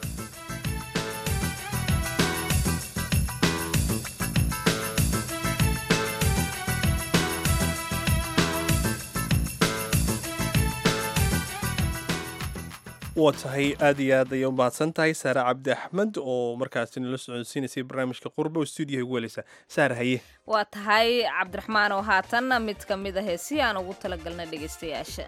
waa tahay aad iyo aad ayay u mahadsan tahay saare cabdi axmed oo markaasi nala socodsiinaysay barnaamijka qurba oo stuudiyaha ugu weleysa saare haye waa tahay cabdiraxmaan oo haatanna mid ka mid a heesii aan ugu talagalna dhegaystayaasha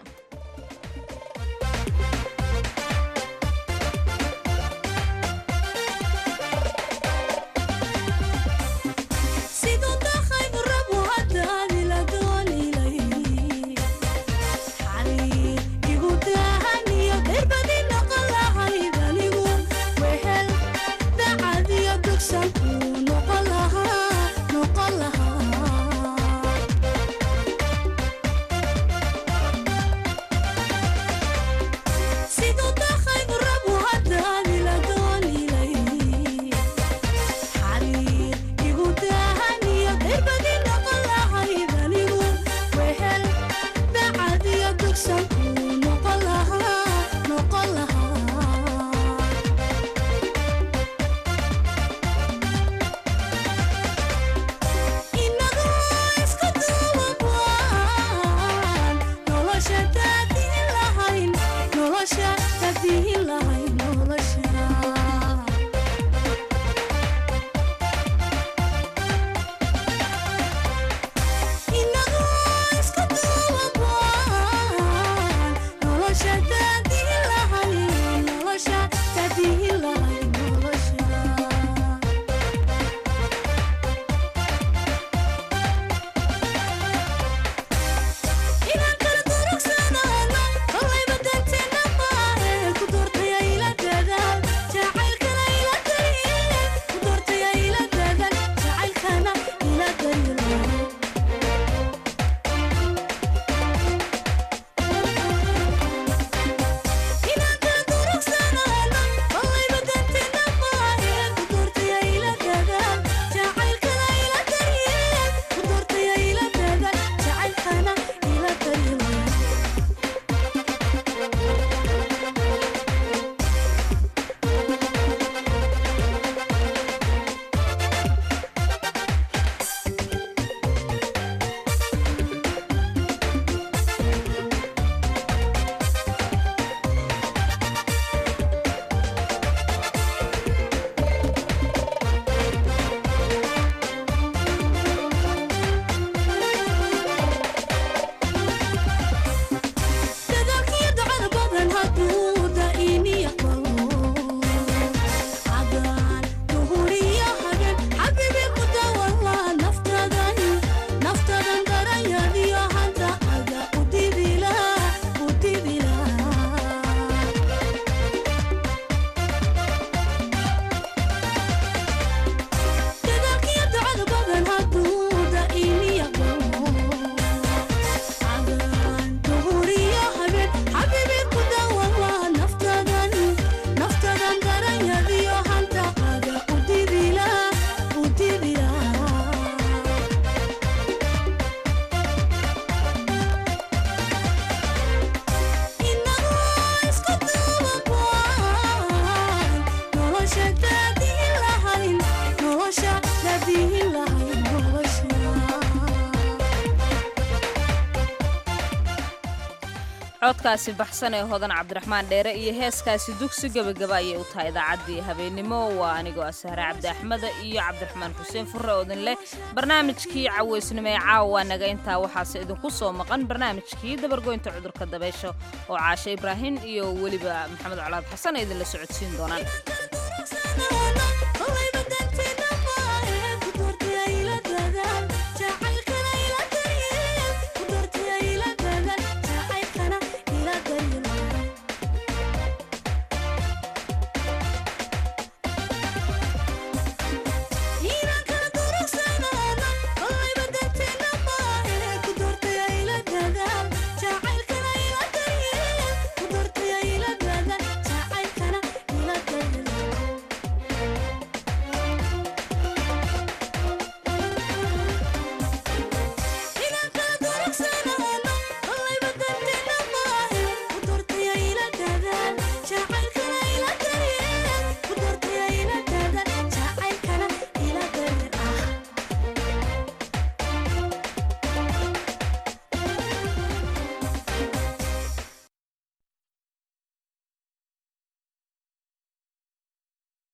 codkaasi baxsan ee hodan cabdiraxmaan dheere iyo heeskaasi dugsi gebagaba ayay u tahay idaacaddii habeennimo waa anigoo asahre cabdi axmeda iyo cabdiraxmaan xuseen furre odin leh barnaamijkii caweysnimo ee caawa waa naga intaa waxaase idinku soo maqan barnaamijkii dabargoynta cudurka dabeysha oo caashe ibraahin iyo weliba maxamed colaad xasan ay idinla socodsiin doonaan